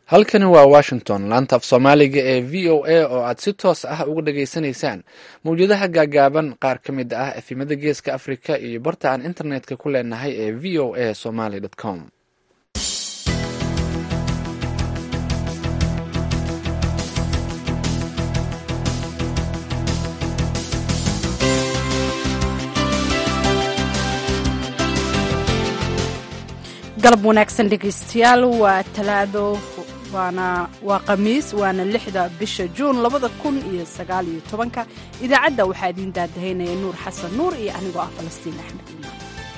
halkani waa washington laanta af soomaaliga ee v o a oo aad si toos ah uga dhageysanaysaan mawjadaha gaagaaban qaar ka mid ah efimada geeska africa iyo barta aan internetka ku leenahay ee v o a somaly com galab wanaagsan dhegaystayaal waa talaado waana waa khamiis waana lixda bisha juun labada kun iyo sagaal iyo tobanka idaacadda waxaa idiin daadahaynaya nuur xasan nuur iyo anigoo ah falastiin axmed iimaan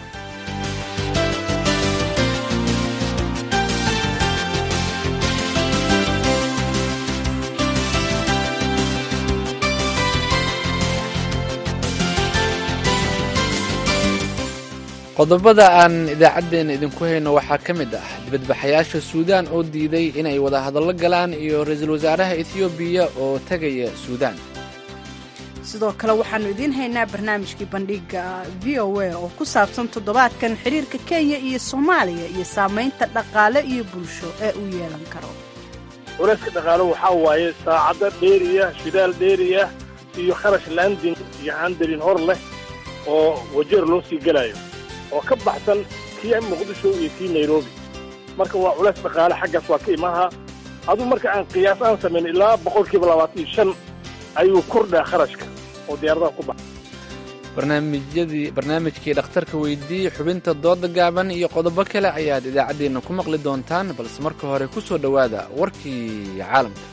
qodobada aan idaacaddeenna idinku hayno waxaa ka mid ah dibadbaxayaasha suudaan oo diiday inay wada hadallo galaan iyo ra-iisul wasaaraha ethoobiya oo tegaya suudaan sidoo kale waxaannu idiin haynaa barnaamijkii bandhiga v o a oo ku saabsan toddobaadkan xiriirka kenya iyo soomaaliya iyo saamaynta dhaqaale iyo bulsho ee uu yeelan karo culayska dhaqaalo waxaa waaye saacado dheeriya shidaal dheeriya iyo kharash landing iyo handarin hor leh oo wajeer loo sii gelayo oo ka baxsan kii muqdisho iyo kii nairobi marka waa culays dhaqaale xaggaas waa ka imaha aduu marka aan qiyaas aan samayn ilaa boqolkiiba labaatan iyo shan ayuu kordhaa kharashka oo diyaaradaha ku baxa barnaamijyadii barnaamijkii dhakhtarka weydiiyey xubinta dooda gaaban iyo qodobo kale ayaad idaacaddeenna ku maqli doontaan balse marka hore ku soo dhowaada warkii caalamka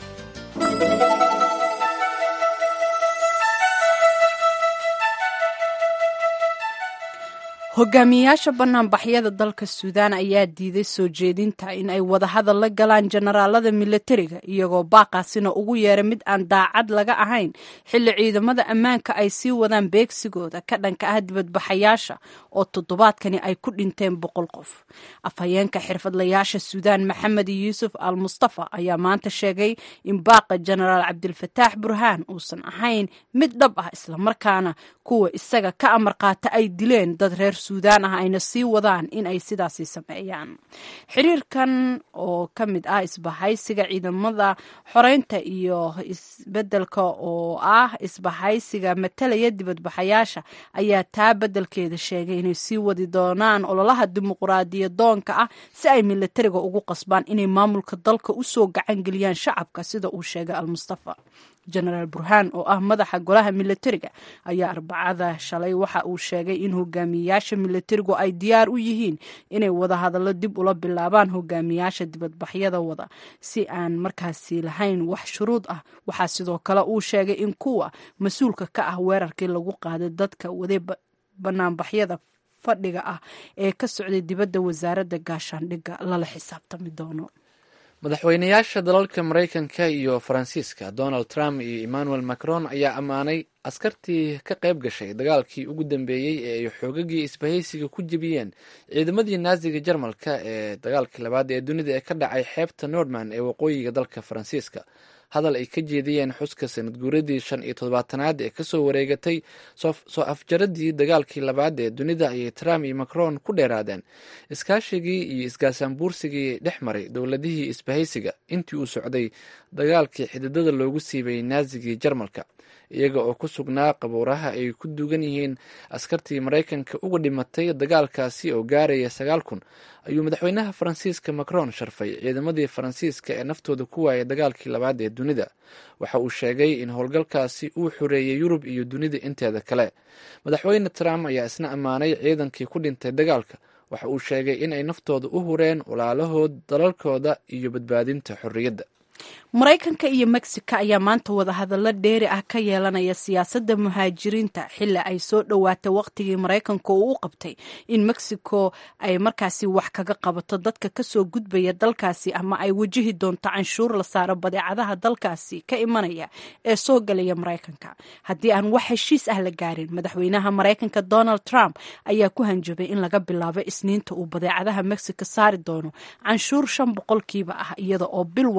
hogaamiyayaasha banaanbaxyada dalka suudaan ayaa diiday soo jeedinta in ay wadahadal la galaan jenaraalada milatariga iyagoo baaqaasina ugu yeeray mid aan daacad laga ahayn xilli ciidamada ammaanka ay sii wadaan beegsigooda ka dhanka ah dibadbaxayaasha oo toddobaadkani ay ku dhinteen boqol qof afhayeenka xirfadlayaasha suudaan maxamed yuusuf al mustafa ayaa maanta sheegay in baaqa jenaraal cabdilfataax burhaan uusan ahayn mid dhab ah islamarkaana kuwa isaga ka amar qaata ay dileen dad reer suudaan ah ayna sii wadaan in ay sidaasi sameeyaan xiriirkan oo ka mid ah isbahaysiga ciidamada xoreynta iyo isbedelka oo ah isbahaysiga matalaya dibadbaxayaasha ayaa taa bedelkeeda sheegay inay sii wadi doonaan ololaha dimuqraadiyadoonka ah si ay milatariga ugu qasbaan inay maamulka dalka usoo gacan geliyaan shacabka sida uu sheegay almustafa jenaraal burhaan oo ah madaxa golaha milatariga ayaa arbacada shalay waxa uu sheegay in hogaamiyayaasha milatarigu ay diyaar u yihiin inay wadahadallo dib ula bilaabaan hogaamiyayaasha dibadbaxyada wada si aan markaasi lahayn wax shuruud ah waxaa sidoo kale uu sheegay in kuwa mas-uulka ka ah weerarkii lagu qaaday dadka waday banaanbaxyada fadhiga ah ee ka socday dibadda wasaaradda gaashaandhigga lala xisaabtami doono madaxweynayaasha dalalka maraykanka iyo faransiiska donald trump iyo emmanuel macron ayaa ammaanay askartii ka qayb gashay dagaalkii ugu dambeeyey ee ay xoogagii isbahaysiga ku jebiyeen ciidamadii naasiga jarmalka ee dagaalkii labaad ee dunida ee ka dhacay xeebta nordman ee waqooyiga dalka faransiiska hadal ay ka jeediyeen xuska sanad guuradii shan iyo toddobaatanaad ee kasoo wareegatay soo afjaradii dagaalkii labaad ee dunida ayay trump iyo macron ku dheeraadeen iskaashigii iyo isgaasaanbuursigii dhex maray dowladihii isbahaysiga intii uu socday dagaalkii xididada loogu siibay naasigii jarmalka iyaga oo ku sugnaa qabuuraha ay ku duugan yihiin askartii maraykanka uga dhimatay dagaalkaasi oo gaaraya sagaal kun ayuu madaxweynaha faransiiska macron sharfay ciidamadii faransiiska ee naftooda ku waayay dagaalkii labaad ee dunida waxa uu sheegay in howlgalkaasi uu xoreeyey yurub iyo dunida inteeda kale madaxweyne trump ayaa isna ammaanay ciidankii ku dhintay dagaalka waxa uu sheegay in ay naftooda u hureen walaalahood dalalkooda iyo badbaadinta xorriyadda maraykanka iyo mexico ayaa maanta wadahadallo dheeri ah ka yeelanaya siyaasadda muhaajiriinta xilli ay soo dhowaatay waqtigii maraykanka uu u qabtay in mexico ay markaasi wax kaga qabato dadka kasoo gudbaya dalkaasi ama ay wajihi doonto canshuur la saaro badeecadaha dalkaasi ka imanaya ee soo galaya maraykanka haddii aan wax heshiis ah la gaarin madaxweynaha maraykanka donald trump ayaa ku hanjabay in laga bilaabo isniinta uu badeecadaha mexico saari doono canshuur shan boqolkiiba ah iyada oo bil walba lagu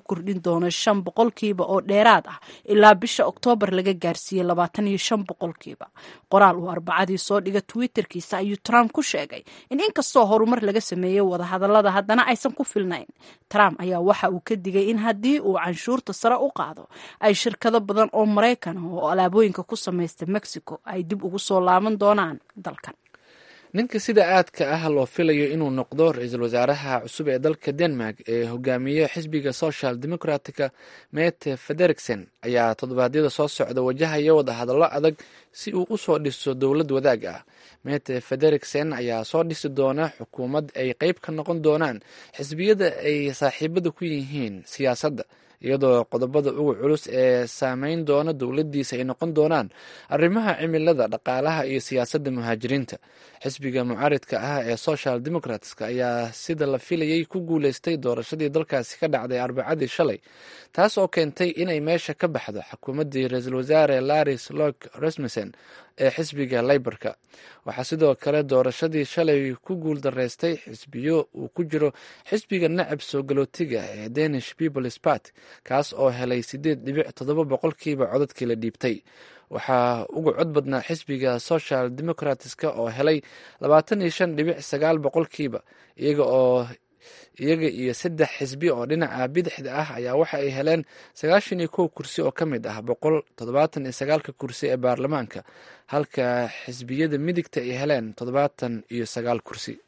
kordhin doono shan boqolkiiba oo dheeraad ah ilaa bisha oktoobar laga gaarsiiyey labaatan iyo shan boqolkiiba qoraal uu arbacadii soo dhiga twitterkiisa ayuu trump ku sheegay in inkastoo horumar laga sameeyey wadahadalada haddana aysan ku filnayn trump ayaa waxa uu ka digay in haddii uu canshuurta sare u qaado ay shirkado badan oo maraykan ah oo alaabooyinka ku samaysta mexico ay dib ugu soo laaban doonaan dalkan ninka sida aadka ah loo filayo inuu noqdo ra-iisul wasaaraha cusub ee dalka denmark ee hogaamiye xisbiga social democratica mete federiksen ayaa toddobaadyada soo socda wajahaya wadahadallo adag si uu u soo dhiso dowlad wadaag ah mete federiksen ayaa soo dhisi doona xukuumad ay qeyb ka noqon doonaan xisbiyada ay saaxiibada ku yihiin siyaasadda iyadoo qodobada ugu culus ee saameyn doona dowladdiisa ay noqon doonaan arrimaha cimilada dhaqaalaha iyo siyaasadda muhaajiriinta xisbiga mucaaridka ah ee social democratska ayaa sida la filayay ku guuleystay doorashadii dalkaasi ka dhacday arbacadii shalay taas oo keentay inay meesha ka baxdo xukuumaddii ra-iisul wasaare laris lok rasmussen ee xisbiga leyborka waxaa sidoo kale doorashadii shalay ku guul dareystay xisbiyo uu ku jiro xisbiga nacab soo galootiga ee danish peoples part kaas oo helay sideed dhibic toddoba boqolkiiba codadkii la dhiibtay waxaa uga cod badnaa xisbiga social democratska oo helay labaatan iyo shan dhibic sagaal boqolkiiba iyaga oo iyaga iyo saddex xisbi oo dhinaca bidixda ah ayaa waxa ay heleen sagaashan iyo kow kursi oo ka mid ah boqol toddobaatan iyo sagaalka kursi ee baarlamaanka halka xisbiyada midigta ay heleen toddobaatan iyo sagaal kursi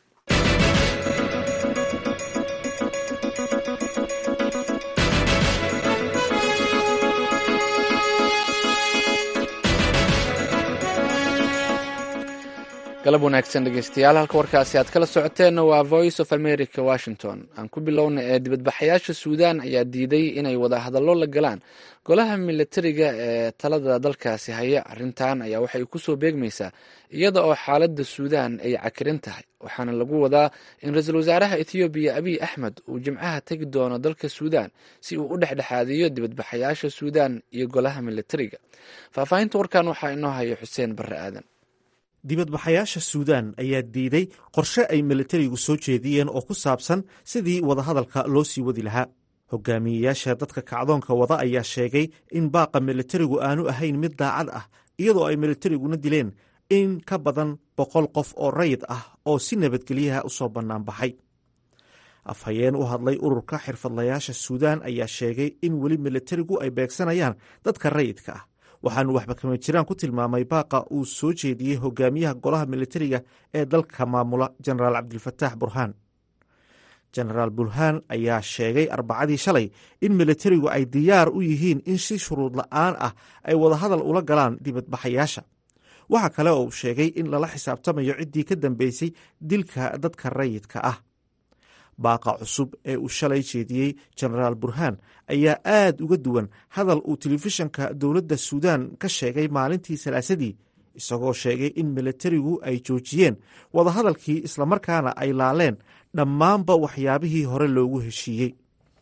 galab wanaagsan dhegeystayaal halka warkaasi aad kala socoteenna waa voice of america washington aan ku bilowna ee dibadbaxayaasha suudan ayaa diiday inay wada hadallo la galaan golaha militariga ee talada dalkaasi haya arrintan ayaa waxay kusoo beegmaysaa iyada oo xaaladda suudan ay cakirin tahay waxaana lagu wadaa in ra-iisul wasaaraha ethoobiya abiy axmed uu jimcaha tegi doono dalka suudan si uu u dhexdhexaadiyo dibadbaxayaasha suudan iyo golaha militariga faahfaahinta warkan waxaa inoo haya xuseen barre aadan dibadbaxayaasha suudaan ayaa diiday qorshe ay militarigu soo jeediyeen oo ku saabsan sidii wadahadalka loo sii wadi lahaa hogaamiyeyaasha dadka kacdoonka wada ayaa sheegay in baaqa militarigu aanu ahayn mid daacad ah iyadoo ay militariguna dileen in ka badan boqol qof oo rayid ah oo si nabadgelyaha u soo bannaan baxay afhayeen u hadlay ururka xirfadlayaasha suudaan ayaa sheegay in weli militarigu ay beegsanayaan dadka rayidka ah waxaanu waxba kama jiraan ku tilmaamay baaqa uu soo jeediyey hogaamiyaha golaha militariga ee dalka maamula jenaraal cabdilfataax burhaan jenaraal burhaan ayaa sheegay arbacadii shalay in militarigu ay diyaar u yihiin in si shuruud la'aan ah ay wadahadal ula galaan dibadbaxayaasha waxa kale oo uu sheegay in lala xisaabtamayo ciddii ka dambeysay dilka dadka rayidka ah baaqa cusub ee uu shalay jeediyey jenaraal burhaan ayaa aad uga duwan hadal uu telefishanka dowladda suudaan ka sheegay maalintii salaasadii isagoo sheegay in militarigu ay joojiyeen wadahadalkii islamarkaana ay laaleen dhammaanba waxyaabihii hore loogu heshiiyey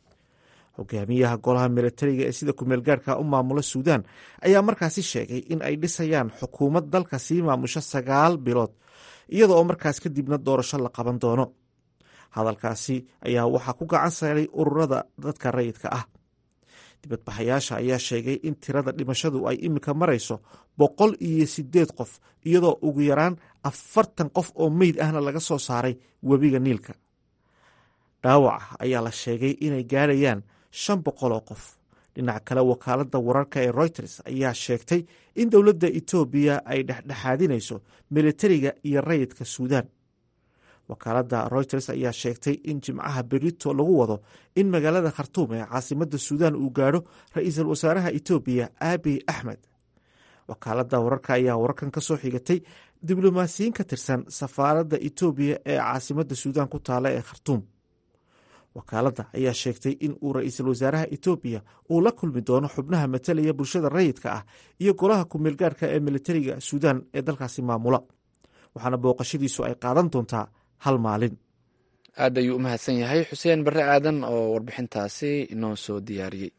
hogaamiyaha golaha militariga ee sida kumeelgaarhka u maamula suudaan ayaa markaasi sheegay in ay dhisayaan xukuumad dalka sii maamusho sagaal bilood iyada oo markaas kadibna doorasho la qaban doono hadalkaasi ayaa waxaa ku gacan saaray ururada dadka rayidka ah dibadbaxayaasha ayaa sheegay in tirada dhimashadu ay iminka marayso boqol iyo sideed qof iyadoo ugu yaraan afartan qof oo meyd ahna laga soo saaray webiga niilka dhaawaca ayaa la sheegay inay gaarayaan shan boqol oo qof dhinaca kale wakaaladda wararka ee reuters ayaa sheegtay in dowladda etoobiya ay dhexdhexaadinayso militariga iyo rayidka suudaan wakaaladda reuters ayaa sheegtay in jimcaha berito lagu wado in magaalada khartuum ee caasimadda suudaan uu gaadho ra-iisul wasaaraha etoobiya abiy axmed wakaaladda wararka ayaa wararkan ka soo xigatay diblomaasiyiin ka tirsan safaaradda etoobiya ee caasimadda suudaan ku taala ee khartuum wakaaladda ayaa sheegtay in uu ra-iisul wasaaraha etoobiya uu la kulmi doono xubnaha matalaya bulshada rayidka ah iyo golaha kumeelgaarhka ee militariga suudaan ee dalkaasi maamula waxaana booqashadiisu ay qaadan doontaa hal maalin aad ayuu u mahadsan yahay xuseen barre aadan oo warbixintaasi inoo soo diyaariyey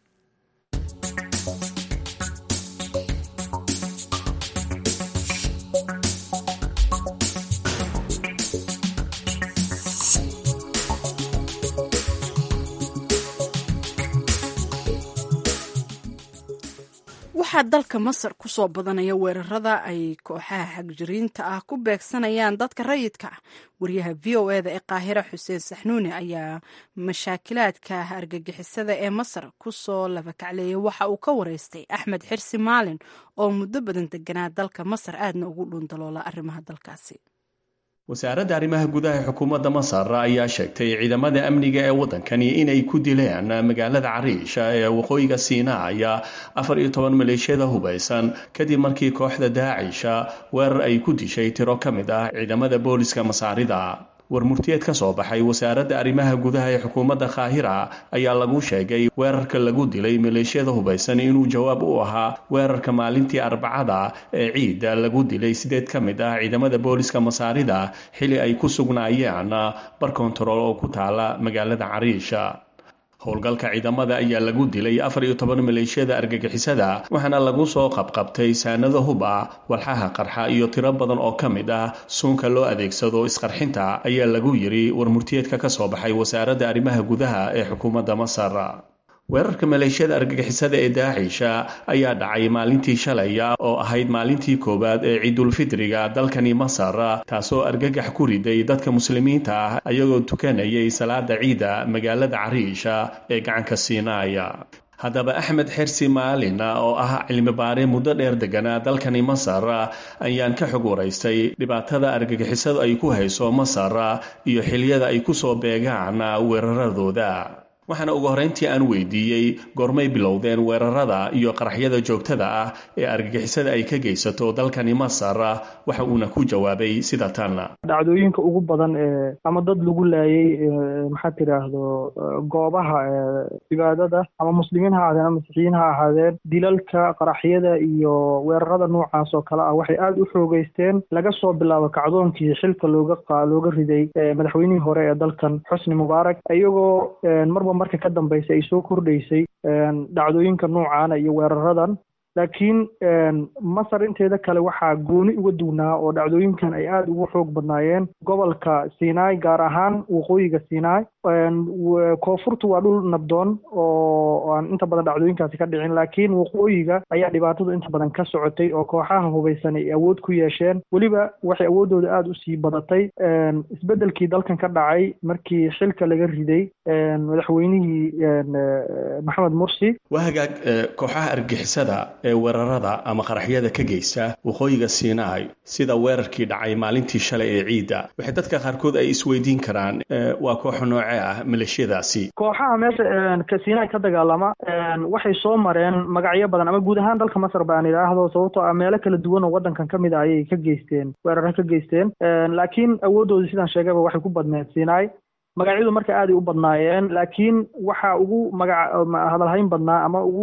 waxaa dalka masar ku soo badanaya weerarada ay kooxaha xagjiriinta ah ku beegsanayaan dadka rayidka ah wariyaha v o eda ee qaahira xuseen saxnuuni ayaa mashaakilaadka argagixisada ee masar ku soo labakacleeyay waxa uu ka wareystay axmed xirsi maalin oo muddo badan deganaa dalka masar aadna ugu dhuundaloola arrimaha dalkaasi wasaaradda arrimaha gudaha xukuumadda masar ayaa sheegtay ciidamada amniga ee waddankani inay ku dileen magaalada cariisha ee waqooyiga siinaaya afar iyo toban maleeshiyada hubaysan kadib markii kooxda daacisha weerar ay ku dishay tiro ka mid ah ciidamada booliska masaarida war murtiyeed ka soo baxay wasaaradda arrimaha gudaha ee xukuumadda kaahira ayaa lagu sheegay weerarka lagu dilay maleeshiyada hubaysan inuu jawaab u ahaa weerarka maalintii arbacada ee ciidda lagu dilay sideed ka mid ah ciidamada booliska masaarida xili ay ku sugnaayeen bar kontarool oo ku taala magaalada cariisha howlgalka ciidamada ayaa lagu dilay afar iyo toban maleeshiyada argagixisada waxaana lagu soo qabqabtay saanado hub ah walxaha qarxa iyo tiro badan oo ka mid ah suunka loo adeegsado isqarxinta ayaa lagu yiri war murtiyeedka ka soo baxay wasaaradda arrimaha gudaha ee xukuumadda masar weerarka maleeshiyada argagixisada ee daacisha ayaa dhacay maalintii shalaya oo ahayd maalintii koowaad ee ciidulfidriga dalkani masar taasoo argagax ku riday dadka muslimiinta ah ayagoo tukanayay salaada ciida magaalada cariisha ee gacanka siinaaya haddaba axmed xersi maalin oo ah cilmibaare muddo dheer deganaa dalkani masar ayaan ka xog waraystay dhibaatada argagixisadu ay ku hayso masar iyo xiliyada ay kusoo beegaan weeraradooda waxaana ugu horreyntii aan weydiiyey goormay bilowdeen weerarada iyo qaraxyada joogtada ah ee argagixisada ay ka geysato dalkani masar waxa uuna ku jawaabay sida tan dhacdooyinka ugu badan ee ama dad lagu laayay maxaa tiraahdo goobaha cibaadada ama muslimiin ha ahaadeen ama masiixiyiin ha ahaadeen dilalka qaraxyada iyo weerarada noocaas oo kale ah waxay aada u xoogeysteen laga soo bilaabo kacdoonkii xilka looga looga riday madaxweynihii hore ee dalkan xusni mubaarak iyagoo marba marka ka dambaysa ay soo kordhaysay dhacdooyinka noocaana iyo weeraradan laakiin masar inteeda kale waxaa gooni uga duwnaa oo dhacdooyinkan ay aada ugu xoog badnaayeen gobolka sinai gaar ahaan waqooyiga sinai koonfurtu waa dhul nabdoon oo aan inta badan dhacdooyinkaasi ka dhicin laakiin waqooyiga ayaa dhibaatadu inta badan ka socotay oo kooxaha hubaysan ay awood ku yeesheen weliba waxay awooddooda aada usii badatay isbeddelkii dalkan ka dhacay markii xilka laga riday madaxweynihii maxamed mursi waa hagaag kooxaha argixisada ee weerarada ama qaraxyada ka geysta waqooyiga sinai sida weerarkii dhacay maalintii shalay ee ciidda waxay dadka qaarkood ay isweydiin karaan waa kooxo noocee ah maleeshiyadaasi kooxaha meesha sinai ka dagaalama waxay soo mareen magacyo badan ama guud ahaan dalka masar baan idhaahdo sababtoo ah meelo kala duwan oo waddankan ka mid a ayay ka geysteen weeraro ka geysteen laakiin awooddoodii sidaan sheegayba waxay ku badneed sinai magacyadu marka aaday u badnaayeen laakiin waxaa ugu magac hadalhayn badnaa ama ugu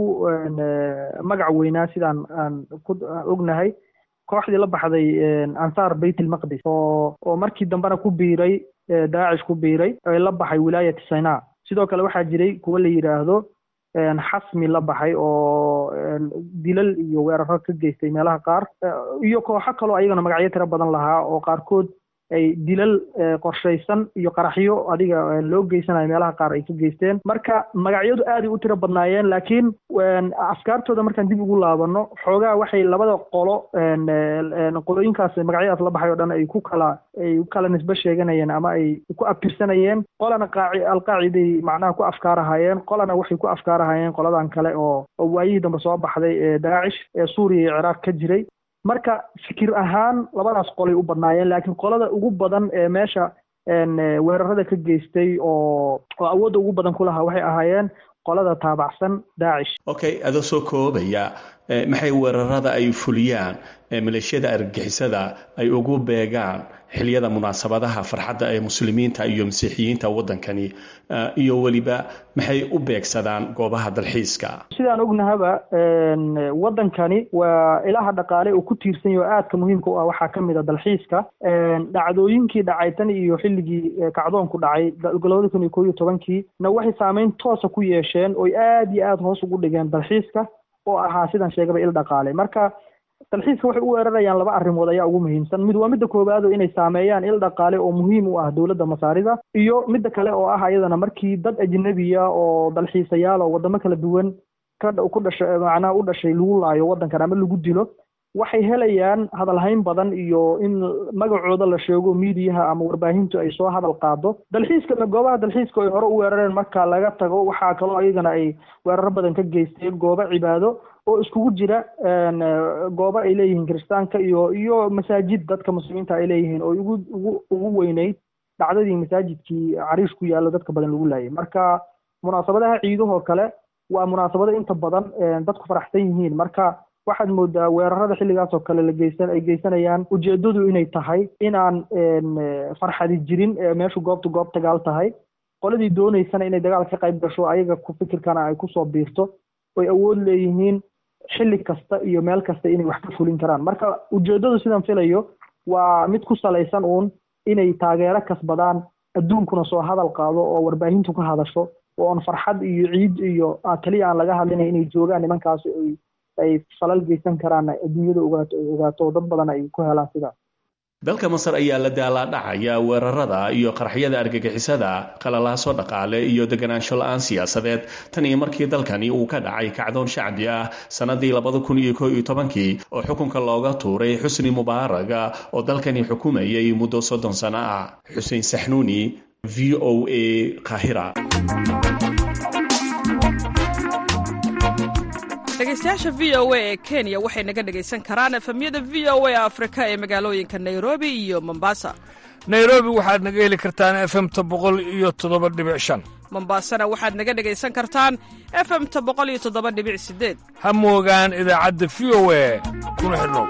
magac weynaa sidaan aan ku ognahay kooxdii la baxday ansaar bayt ilmaqdis oo oo markii dambena ku biiray daacish ku biiray ee la baxay wilaayat sinaa sidoo kale waxaa jiray kuwa la yidhaahdo xasmi la baxay oo dilal iyo weeraro ka geystay meelaha qaar iyo kooxo kaloo ayagana magacyo tiro badan lahaa oo qaarkood ay dilal qorshaysan iyo qaraxyo adiga loo geysanayo meelaha qaar ay ka geysteen marka magacyadu aaday u tiro badnaayeen laakiin afkaartooda markaan dib ugu laabano xoogaa waxay labada qolo qolooyinkaas magacyadaas la baxay oo dhan ay ku kala ay ku kala nisbe sheeganayeen ama ay ku abtirsanayeen qolana qaaci alqaaciday macnaha ku afkaarahayeen qolana waxay ku afkaarahayeen qoladan kale oo oo waayihii dambe soo baxday ee daacish ee suuriya iyo ciraaq ka jiray marka fikir ahaan labadaas qolay u badnaayeen laakiin qolada ugu badan ee meesha weerarada ka geystay oo oo awoodda ugu badan ku lahaa waxay ahaayeen qolada taabacsan daacish okay adoo soo koobaya maxay weerarada ay fuliyaan maleeshiyada argagixisada ay ugu beegaan xiliyada munaasabadaha farxadda ee muslimiinta iyo masiixiyiinta waddankani iyo weliba maxay u beegsadaan goobaha dalxiiska sidaan ognahaba waddankani waa ilaha dhaqaale uu ku tiirsan yaho aadka muhiimka u ah waxaa ka mid a dalxiiska dhacdooyinkii dhacay tan iyo xilligii kacdoonku dhacay labada kun iyo koo iyo tobankii na waxay saameyn toosa ku yeesheen oy aada iyo aada hoos ugu dhigeen dalxiiska oo ahaa sidaan sheegaba il dhaqaale marka dalxiiska waxay u weerarayaan laba arrimood ayaa ugu muhiimsan mid waa midda koowaad oo inay saameeyaan il dhaqaale oo muhiim u ah dowladda masaarida iyo midda kale oo ah ayadana markii dad ajnabiya oo dalxiisayaal oo wadamo kala duwan ka ku dhashay macnaha u dhashay lagu laayo waddankan ama lagu dilo waxay helayaan hadalhayn badan iyo in magacooda la sheego miidiyaha ama warbaahintu ay soo hadal qaado dalxiiska goobaha dalxiiska ay hore u weerareen marka laga tago waxaa kaloo iyagana ay weeraro badan ka geysteen goobo cibaado oo iskugu jira goobo ay leeyihiin kiristaanka iyo iyo masaajid dadka muslimiinta ay leeyihiin oo ugu ugu ugu weyneyd dhacdadii masaajidkii cariish ku yaallo dadka badan lagu laayay marka munaasabadaha ciidahoo kale waa munaasabado inta badan dadku faraxsan yihiin marka waxaad moodaa weerarada xilligaas oo kale la geysan ay geysanayaan ujeedadu inay tahay inaan farxadi jirin meeshu goobta goob dagaal tahay qoladii dooneysana inay dagaal ka qayb gasho ayaga ku fikirkana ay kusoo biirto oy awood leeyihiin xilli kasta iyo meel kasta inay wax ka fulin karaan marka ujeedadu sidan filayo waa mid ku salaysan uun inay taageero kasbadaan adduunkuna soo hadal qaado oo warbaahintu ka hadasho oo aan farxad iyo ciid iyo keliya aan laga hadlinay inay joogaan nimankaasi ay ay falal geysan karaan adduunyada ogaato ay ogaato dad badan ay ku helaan sidaas dalka masar ayaa la daalaadhacaya weerarada iyo qaraxyada argagixisada qalalaaso dhaqaale iyo deganaansho la-aan siyaasadeed tan iyo markii dalkani uu ka dhacay kacdoon shacbi ah sannadii labada kun iyo koo iyo tobankii oo xukunka looga tuuray xusni mubaaraga oo dalkani xukumayay muddo soddon sano ah xuseen saxnuuni v o a kahira dhegeystayaasha v o a ee kenya waxay naga dhegaysan karaan efemyada v o a afrika ee magaalooyinka nairobi iyo mombasa nairobi waxaad naga heli kartaan efemta boqol iyo toddoba dhibic shan mombasana waxaad naga dhegaysan kartaan efemta boqol iyo toddoba dhibic sideed ha moogaan idaacadda v o a kuna xidhnow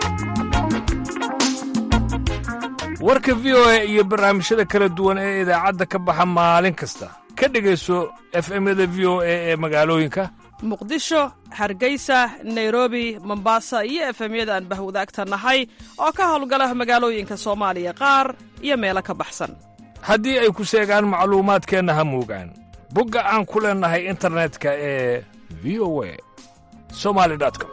warka v o a iyo barnaamijyada kala duwan ee idaacadda ka baxa maalin kasta ka dhegayso efemyada v o a ee magaalooyinka muqdisho hargeysa nairobi mombasa iyo efemyada aan bahwadaagta nahay oo ka howlgala magaalooyinka soomaaliya qaar iyo meelo ka baxsan haddii ay ku seegaan macluumaadkeenna ha moogaan bogga aan ku leennahay internetka ee v o a somali com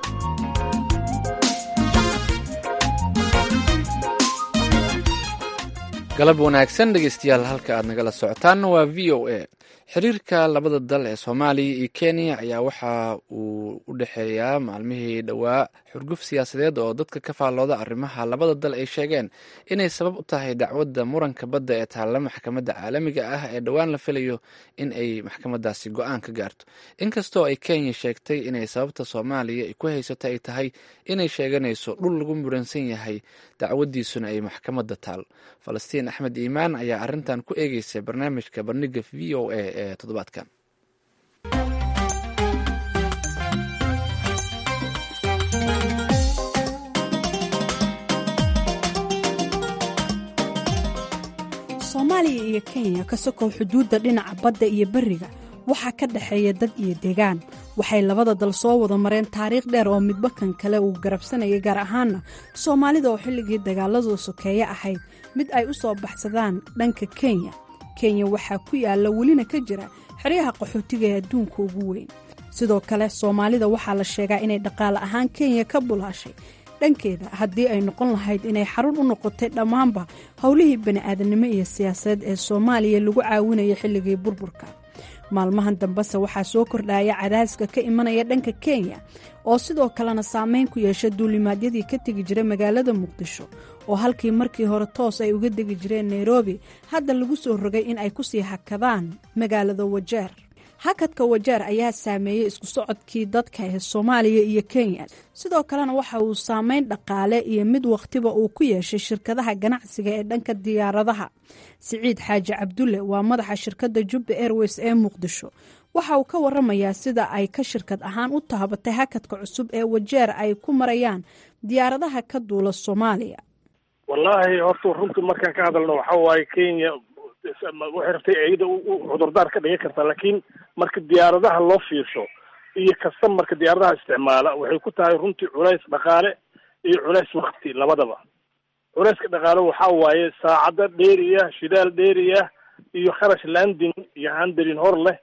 galab wanaagsan dhegeystayaal halka aad nagala socotaanna waa v o a xiriirka labada dal ee soomaaliya iyo kenya ayaa waxa uu u dhexeeyaa maalmihii dhowaa xurguf siyaasadeed oo dadka ka faallooda arrimaha labada dal ay sheegeen inay sabab u tahay dacwadda muranka badda ee taalla maxkamadda caalamiga ah ee dhowaan la filayo in ay maxkamadaasi go-aan ka gaarto inkastoo ay kenya sheegtay inay sababta soomaaliya ay ku haysato ay tahay inay sheeganayso dhul lagu muransan yahay dacwadiisuna ay maxkamadda taal falastiin axmed iimaan ayaa arrintan ku eegeysa barnaamijka bandhiga v o a ee toddobaadkan soomaaliya iyo kenya ka sokow xuduudda dhinaca badda iyo beriga waxaa ka dhexeeya dad iyo deegaan waxay labada dal soo wada mareen taariikh dheer oo midba kan kale uu garabsanayay gaar ahaana soomaalida oo xilligii dagaaladu sokeeye ahayd mid ay u soo baxsadaan dhanka kenya kenya waxaa ku yaalla welina ka jira xeryaha qaxootiga ee adduunka ugu weyn sidoo kale soomaalida waxaa la sheegaa inay dhaqaale ahaan kenya ka bulaashay dhankeeda haddii ay noqon lahayd inay xarun u noqotay dhammaanba howlihii bani'aadanimo iyo siyaasadeed ee soomaaliya lagu caawinaya xilligii burburka maalmahan dambese waxaa soo kordhaya cadaaska ka imanaya dhanka kenya oo sidoo kalena saameyn ku yeesha duulimaadyadii ka tegi jiray magaalada muqdisho oo halkii markii hore toos ay uga degi jireen nairobi hadda lagu soo rogay in ay kusii hakadaan magaalada wajeer hakadka wajeer ayaa saameeyey isku socodkii dadka ee soomaaliya iyo kenya sidoo kalena waxa uu saameyn dhaqaale iyo mid wakhtiba uu ku yeeshay shirkadaha ganacsiga ee dhanka diyaaradaha siciid xaaji cabdulle waa madaxa shirkadda jubba airways ee muqdisho waxa uu ka waramayaa sida ay ka shirkad ahaan u taabatay hakadka cusub ee wajeer ay ku marayaan diyaaradaha ka duula soomaaliya wallaahi horta runtii markaan ka hadalno waxa waaye kenya waxay rabtay iyada cudurdaar ka dhigan kartaa laakiin marka diyaaradaha loo fiirsho iyo kasta marka diyaaradaha isticmaala waxay ku tahay runtii culays dhaqaale iyo culays wakti labadaba culayska dhaqaale waxa waaye saacado dheeriya shidaal dheeriya iyo kharash landing iyo handalin hor leh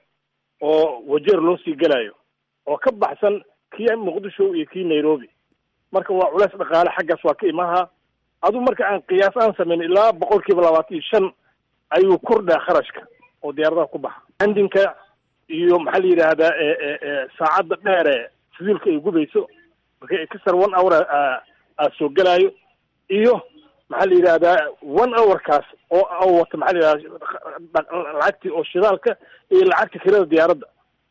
oo wajeer loo sii gelayo oo ka baxsan kii muqdisho iyo kii nairobi marka waa culays dhaqaale xaggaas waa ka imaha adu marka aan qiyaas aan samayn ilaa boqol kiiba labaatan iyo shan ayuu kordhaa kharashka oo diyaaradaha ku baxa handinka iyo maxaa la yidhaahdaa saacadda dheere fuduulka ay gubayso marka kasar one hour aa soo gelaayo iyo maxaa la yidhahdaa one hourkaas oo oo wata maxaa la yidhahdaa lacagtii oo shidaalka iyo lacagta kirada diyaaradda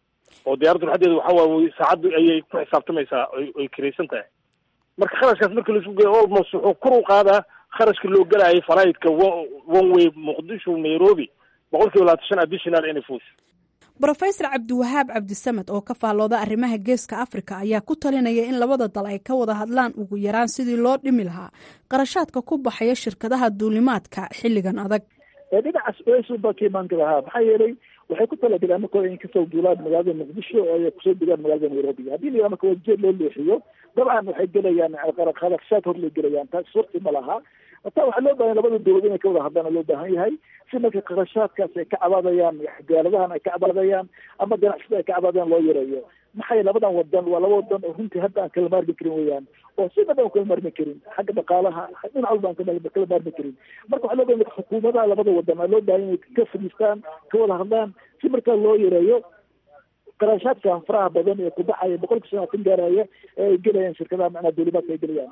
oo diyaaraddu xadeeda waxa waaye saacaddu ayay ku xisaabtamaysaa oy oy kiraysan tahay marka kharashkaas marka laisku geeyo almost wuxuu kor u qaadaa kharashka loo gelaayay falaidka one way muqdisho nairobi boqol kiiba labaatan shan additional inay fuusho brofesor cabdiwahaab cabdisamed oo ka faallooda arrimaha geeska afrika ayaa ku talinaya in labada dal ay ka wada hadlaan ugu yaraan sidii loo dhimi lahaa qarashaadka ku baxaya shirkadaha duulimaadka xilligan adag dhinacaas osuba ka imaan lahaa maxaa yeelay waxay ku talagaleen marka in kasoo duulaan magaalada muqdisho oo ay kusoo degaan magaalada nairobi haddii la marka wajeed loo leexiyo dabcan waxay gelayaan qarashaad hor lay gelayaan taas surti ma laha hataa waxaa loo bahan labada dowlad inay ka wada hadlaan loo baahan yahay si marka qarashaadkaas ay ka cabaadayaan gaaladahan ay ka cabaadayaan ama ganacsida ay ka cabaadayaan loo yareeyo maxay labadan wadan waa laba wadan oo runtii hadda aan kala maarmi karin weyaan oo si naba aan kala maarmi karin xagga dhaqaalaha dhinac walba aan kala maarmi karin marka waxaa loo bahan marka xukuumadaha labada wadan aa loo bahan inay ka fadhiistaan ka wada hadlaan si markaa loo yareeyo qarashaadkan faraha badan ee kubaxaya boqolka sanaatan gaaraya ee ay gelayaan shirkadaha macnaa duulimaadka ay gelayaan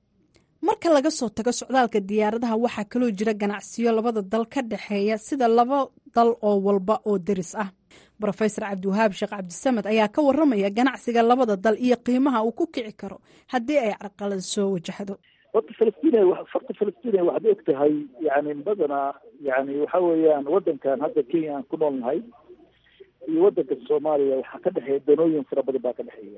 marka laga soo tago socdaalka diyaaradaha waxaa kaloo jira ganacsiyo labada dal ka dhexeeya sida laba dal oo walba oo deris ah brofesor cabdiwahaab sheekh cabdisamed ayaa ka waramaya ganacsiga labada dal iyo qiimaha uu ku kici karo haddii ay carqalad soo wajahdo horta falastiin farta falastiin waxaad og tahay yani badanaa yani waxa weeyaan wadankan hadda kenya aan ku nool nahay iyo wadanka soomaaliya waxaa ka dhexeeya danooyin fara badan baa ka dhexeeya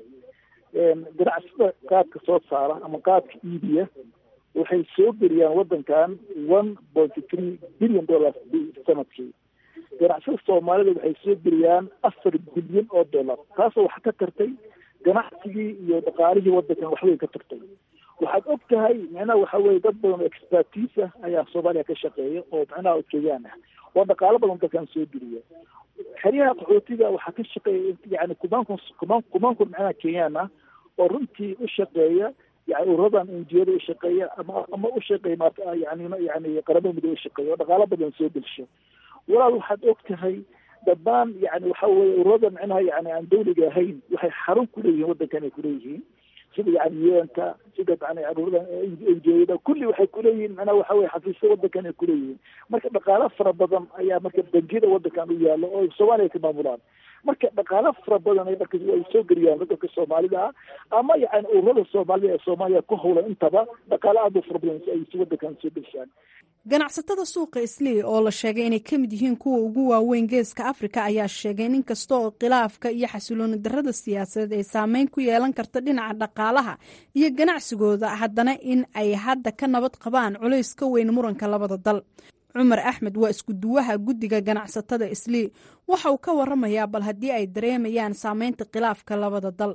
ganacsada qaadka soo saara ama qaadka iibiya waxay soo geliyaan wadankan one pointy three billion dollars sanadkii ganacsada soomaalida waxay soo geliyaan afar bilyan oo dollar taasoo wax ka tartay ganacsigii iyo dhaqaalihii wadankan waxbay ka tartay waxaad og tahay micnaha waxa weye dad badan oo expertise ah ayaa soomaaliya ka shaqeeya oo micnaha ujeedaan ah oo dhaqaalo badan dalkan soo geliya xeryaha qaxootiga waxaa ka shaqeeya yani kumankun kuman kumankun micnaha kenyaan ah oo runtii u shaqeeya yani ururadan enjiyada u shaqeeya ama ama u shaqeeya ma yani yani qaramada midoobe u shaqeeya oo dhaqaalo badan soo gelsho walaal waxaad og tahay dhammaan yani waxa weye ururada micnaha yani aan dawliga ahayn waxay xarun kuleeyihiin wadankan ay kuleeyihiin sida yani un-ka sida yani ururada enjiyada kulli waxay kuleeyihiin macnaha waxa weye xafiisya wadankan ay kuleeyihiin marka dhaqaalo fara badan ayaa marka bangiyada wadankan u yaalo oo soomaaliya ka maamulaan marka dhaqaalo fara badan ay marka ay soo geliyaan wadanka soomaalida ah ama yani ururada soomaalida ee soomaaliya ku howlan intaba dhaqaalo aad u fara badan ay si wadankan soo gelishaan ganacsatada suuqa islii oo la sheegay inay ka mid yihiin kuwa ugu waaweyn geeska afrika ayaa sheegay in inkasta oo khilaafka iyo xasilooni darada siyaasadeed ay saameyn ku yeelan karto dhinaca dhaqaalaha iyo ganacsigooda haddana in ay hadda ka nabad qabaan culays ka weyn muranka labada dal cumar axmed waa isku duwaha guddiga ganacsatada islii waxa uu ka waramayaa bal haddii ay dareemayaan saameynta khilaafka labada dal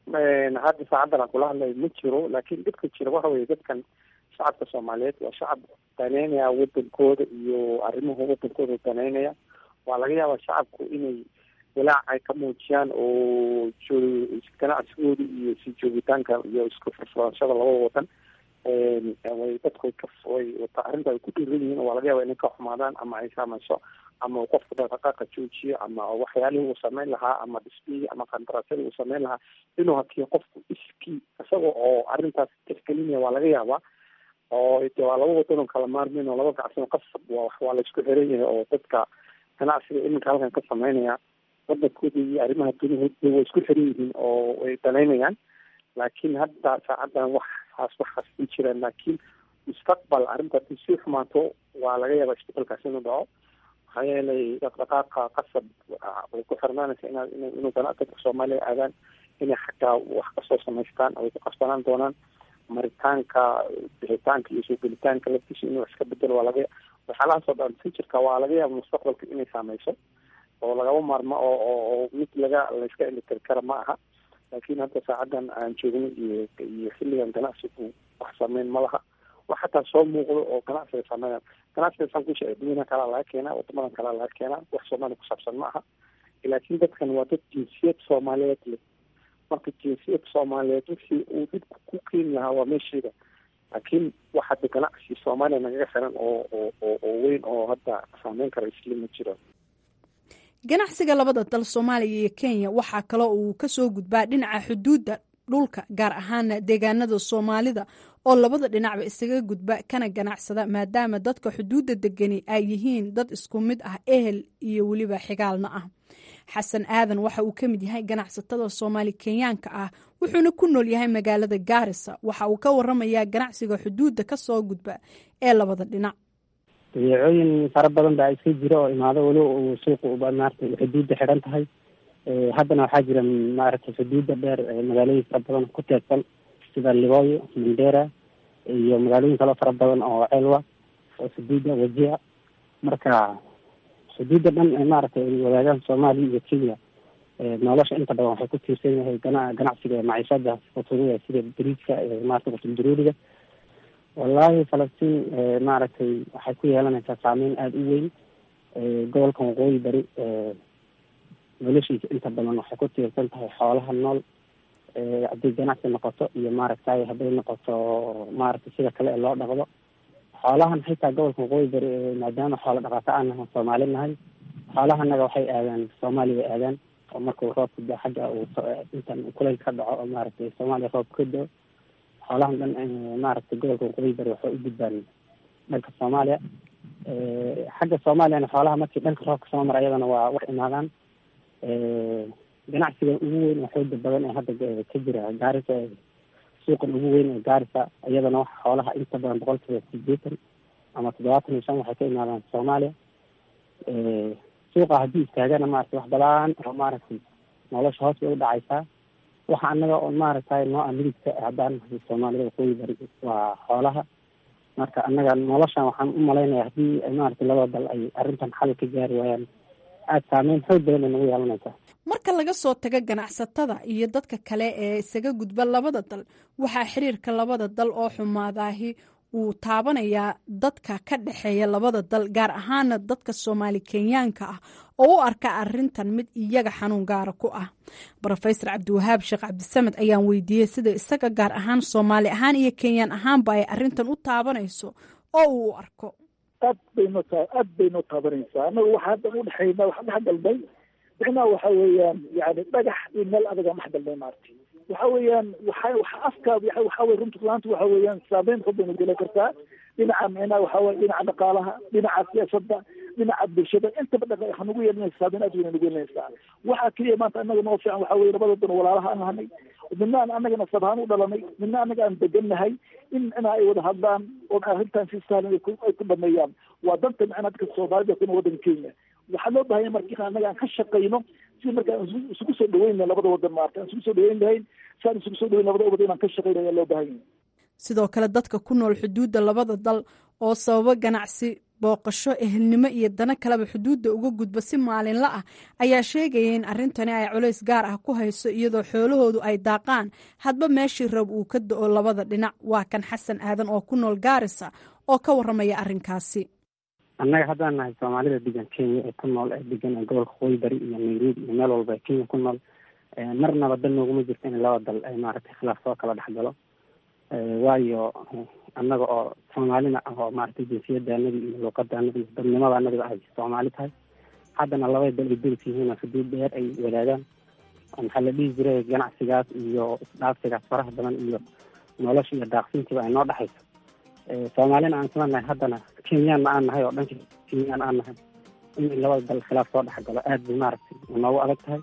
hadda saacadan aan kula hadlayo ma jiro laakiin dhibka jira waxa weye dadkan shacabka soomaaliyeed waa shacab daneynaya wadankooda iyo arrimuhu wadankooda daneynaya waa laga yaabaa shacabku inay walaac ay ka muujiyaan oo ganacsigooda iyo si joogitaanka iyo isku furfurashada labada wadan way dadku way ka way arrinta ay ku dhiiran yihiin waa laga yaaba inay ka xumaadaan ama ay saameyso ama qofku dhaqdhaqaaqa joojiyo ama waxyaalihii uu sameyn lahaa ama dhismihii ama qandaraasyadii uu sameyn lahaa inuu hakiyo qofku iskii isaga oo arrintaas tixgelinaya waa laga yaabaa oo de waa laba wadan oo kala maarmin oo laba gacsan qasab waa waa laisku xiran yahay oo dadka ganacsiga iminka halkan ka sameynaya wadankooda iyo arrimaha dunihooda way isku xiran yihiin oo way danaynayaan laakiin hadda saacadan waxaas waxaas ma jiraan laakiin mustaqbal arrinta hadii sii xumaato waa laga yaabaa isbedelkaas inuu dhaco maxaa yeelay dhaqdhaqaaqa qasab way ku xirnaanaysa inaad inuu dadka soomaaliya aadaan inay xataa wax kasoo samaystaan way ku qasbanaan doonaan maritaanka bixitaanka iyo soo gelitaanka laftiisa inuu iska bedelo waa laga waxyaalahaasoo dhan futureka waa laga yaaba mustaqbalka inay saameyso oo lagaba maarmo oo oo mid laga layska elitiri kara ma aha laakiin hadda saacadan aan joogno iyo iyo xilligan ganacsigu wax sameyn ma laha wax xataa soo muuqdo oo ganacsiga sameynaya ganacsiga saan ku sheegay dunyaha kalaa laga keenaa wadamadan kalaa laga keenaa wax soomaaliya ku saabsan ma aha laakiin dadkan waa dad jinsiyad soomaaliyeed leh marka jinsiyad soomaaliyeed wixii uu dhibku ku keeni lahaa waa meesheeda laakiin wax hadda ganacsi soomaaliya nagaga xiran oo oo oo oo weyn oo hadda saameyn kara isli ma jiro ganacsiga labada dal soomaaliya iyo kenya waxaa kaloo uu kasoo gudbaa dhinaca xuduudda dhulka gaar ahaana deegaanada soomaalida oo labada dhinacba isaga gudba kana ganacsada maadaama dadka xuduudda degani ay yihiin dad isku mid ah ehel iyo weliba xigaalna ah xasan aadan waxa uu ka mid yahay ganacsatada soomaali kenyaanka ah wuxuuna ku nool yahay magaalada gaarisa waxa uu ka waramayaa ganacsiga xuduudda kasoo gudba ee labada dhinac badeecooyin fara badan baa iska jira oo imaado weli uu suuqu maarata xuduudda xidhan tahay haddana waxaa jira maaragtay xuduudda dheer magaalooyin fara badan ku teedsan sida libooyo mandera iyo magaalooyin kaloo fara badan oo celwa oo xuduudda wajia marka xuduudda dhan maaragtay ay wadaagaan soomaaliya iyo kenya nolosha inta badan waxay ku tiirsan yahay gana ganacsiga maciishada futuruda sida bariiska maarata qutul-daruuriga wallaahi falastiin maaragtay waxay ku yeelanaysaa saameyn aada u weyn gobolkan waqooyi bari noloshiisa inta badan waxay ku tiirsan tahay xoolaha nool hadday ganacsi noqoto iyo maaragtay hadday noqoto maaragtay sida kale ee loo dhaqdo xoolahan xitaa gobolka waqooyi bari maadaama xoola dhaqato aan nahay soomaali nahay xoolahanaga waxay aadaan soomaaliya bay aadaan oo markuu roobka da xagga uu intan kuleyl ka dhaco oo maaragtay soomaaliya roobka ka dao xoolahan dhan maaragtay gobolka waqooyi bari waxay u gudbaan dhanka soomaaliya xagga soomaaliyana xoolaha markii dhanka roobka soo mara ayadana waa wax imaadaan ganacsiga ugu weyn oo xooga badan ee hadda ka jira gaarisa suuqan ugu weyn ee gaarisa iyadana wax xoolaha inta badan boqolkiiba sideetan ama toddobaatan iyo shan waxay ka imaadaan soomaaliya suuqa haddii istaagana maaragtay wax badan oo maaragtay nolosha hoos bay u dhacaysaa waxa anaga oo maaragtay noo ah midibka haddaan nahay soomaalida waqooyi bari waa xoolaha marka annaga noloshan waxaan u malaynaya haddii maaragtay labada dal ay arrintan xal ka gaari waayaan aada saameyn xoog badan ay nagu yeelanaysaa marka laga soo tago ganacsatada iyo dadka kale ee isaga gudba labada dal waxaa xiriirka labada dal oo xumaadaahi uu taabanayaa dadka ka dhexeeya labada dal gaar ahaana dadka soomaali kenyaanka ah oo u arka arintan mid iyaga xanuun gaara ku ah rofesor cabdiwahaab sheekh cabdisamed ayaan weydiiyey sida isaga gaar ahaan soomaali ahaan iyo kenyaan ahaanba ay arintan u taabanayso oo uu u arko aad bayno ta aad baynoo taabanaysaa annaga waxaa hadda udhexayna waxa dhex galnay micnaha waxa weeyaan yani dhagax iyo meel adaga dhex galnay maaragtay waxa weeyaan waxa waxa afka waxa weye runta laanta waxa weeyaan saameyn xun bayna geli kartaa dhinaca micnaha waxa weye dhinaca dhaqaalaha dhinaca siyaasadda dhinaca bulshada intaba dhaqa waxa nagu yeelanaysa saameyn aad weyn nagu yeelanaysaa waxaa keliya maanta annaga noo fiican waxa weye labada dan walaalaha aan nahanay midna aan annagana sabhaan u dhalanay midna annaga aan degannahay in ina ay wada hadlaan oo arrintan si sahlan ay ku dhameeyaan waa danta micnaha dadka soomaalida kuna waddanka kenya waxaa loo bahanya marka annaga aan ka shaqayno si marka isugu soo dhaweyn lahayn labada wadan maarta aan isugu soo dhaweyn lahayn si aan isugu soo dhaweyn labada wadan inaan ka shaqayno ayaa loo bahan yahay sidoo kale dadka ku nool xuduudda labada dal oo sababo ganacsi booqasho ehelnimo iyo dano kaleba xuduudda uga gudba si maalinla ah ayaa sheegaya in arrintani ay culays gaar ah ku hayso iyadoo xoolahoodu ay daaqaan hadba meeshii rab uu ka da-o labada dhinac waa kan xasan aadan oo ku nool gaarisa oo ka waramaya arrinkaasi annaga haddaan nahay soomaalida degan kenya ee ku nool ee degan ee gobolka waqooyi bari iyo nairobi iyo meel walba ee kenya ku nool marnaba dal nooguma jirto in laba dal ay maaragtay khilaaf soo kala dhex galo waayo annaga oo soomaalina ah oo maaragtay jinsiyadaanadi iyo luuqadaanadi iyo dadnimadaanadiba ay soomaali tahay haddana labada dal ay deris yihiin oo xuduud dheer ay wadaagaan maxaa la dhihi jiray ganacsigaas iyo isdhaafsigaas faraha badan iyo nolosha iyo daaqsintiiba ay noo dhexayso soomaalina aan isla nahay haddana kenyaanna aan nahay oo dhanka kenyaan aan nahay in labada dal khilaaf soo dhex galo aada bay maaragtay noogu adag tahay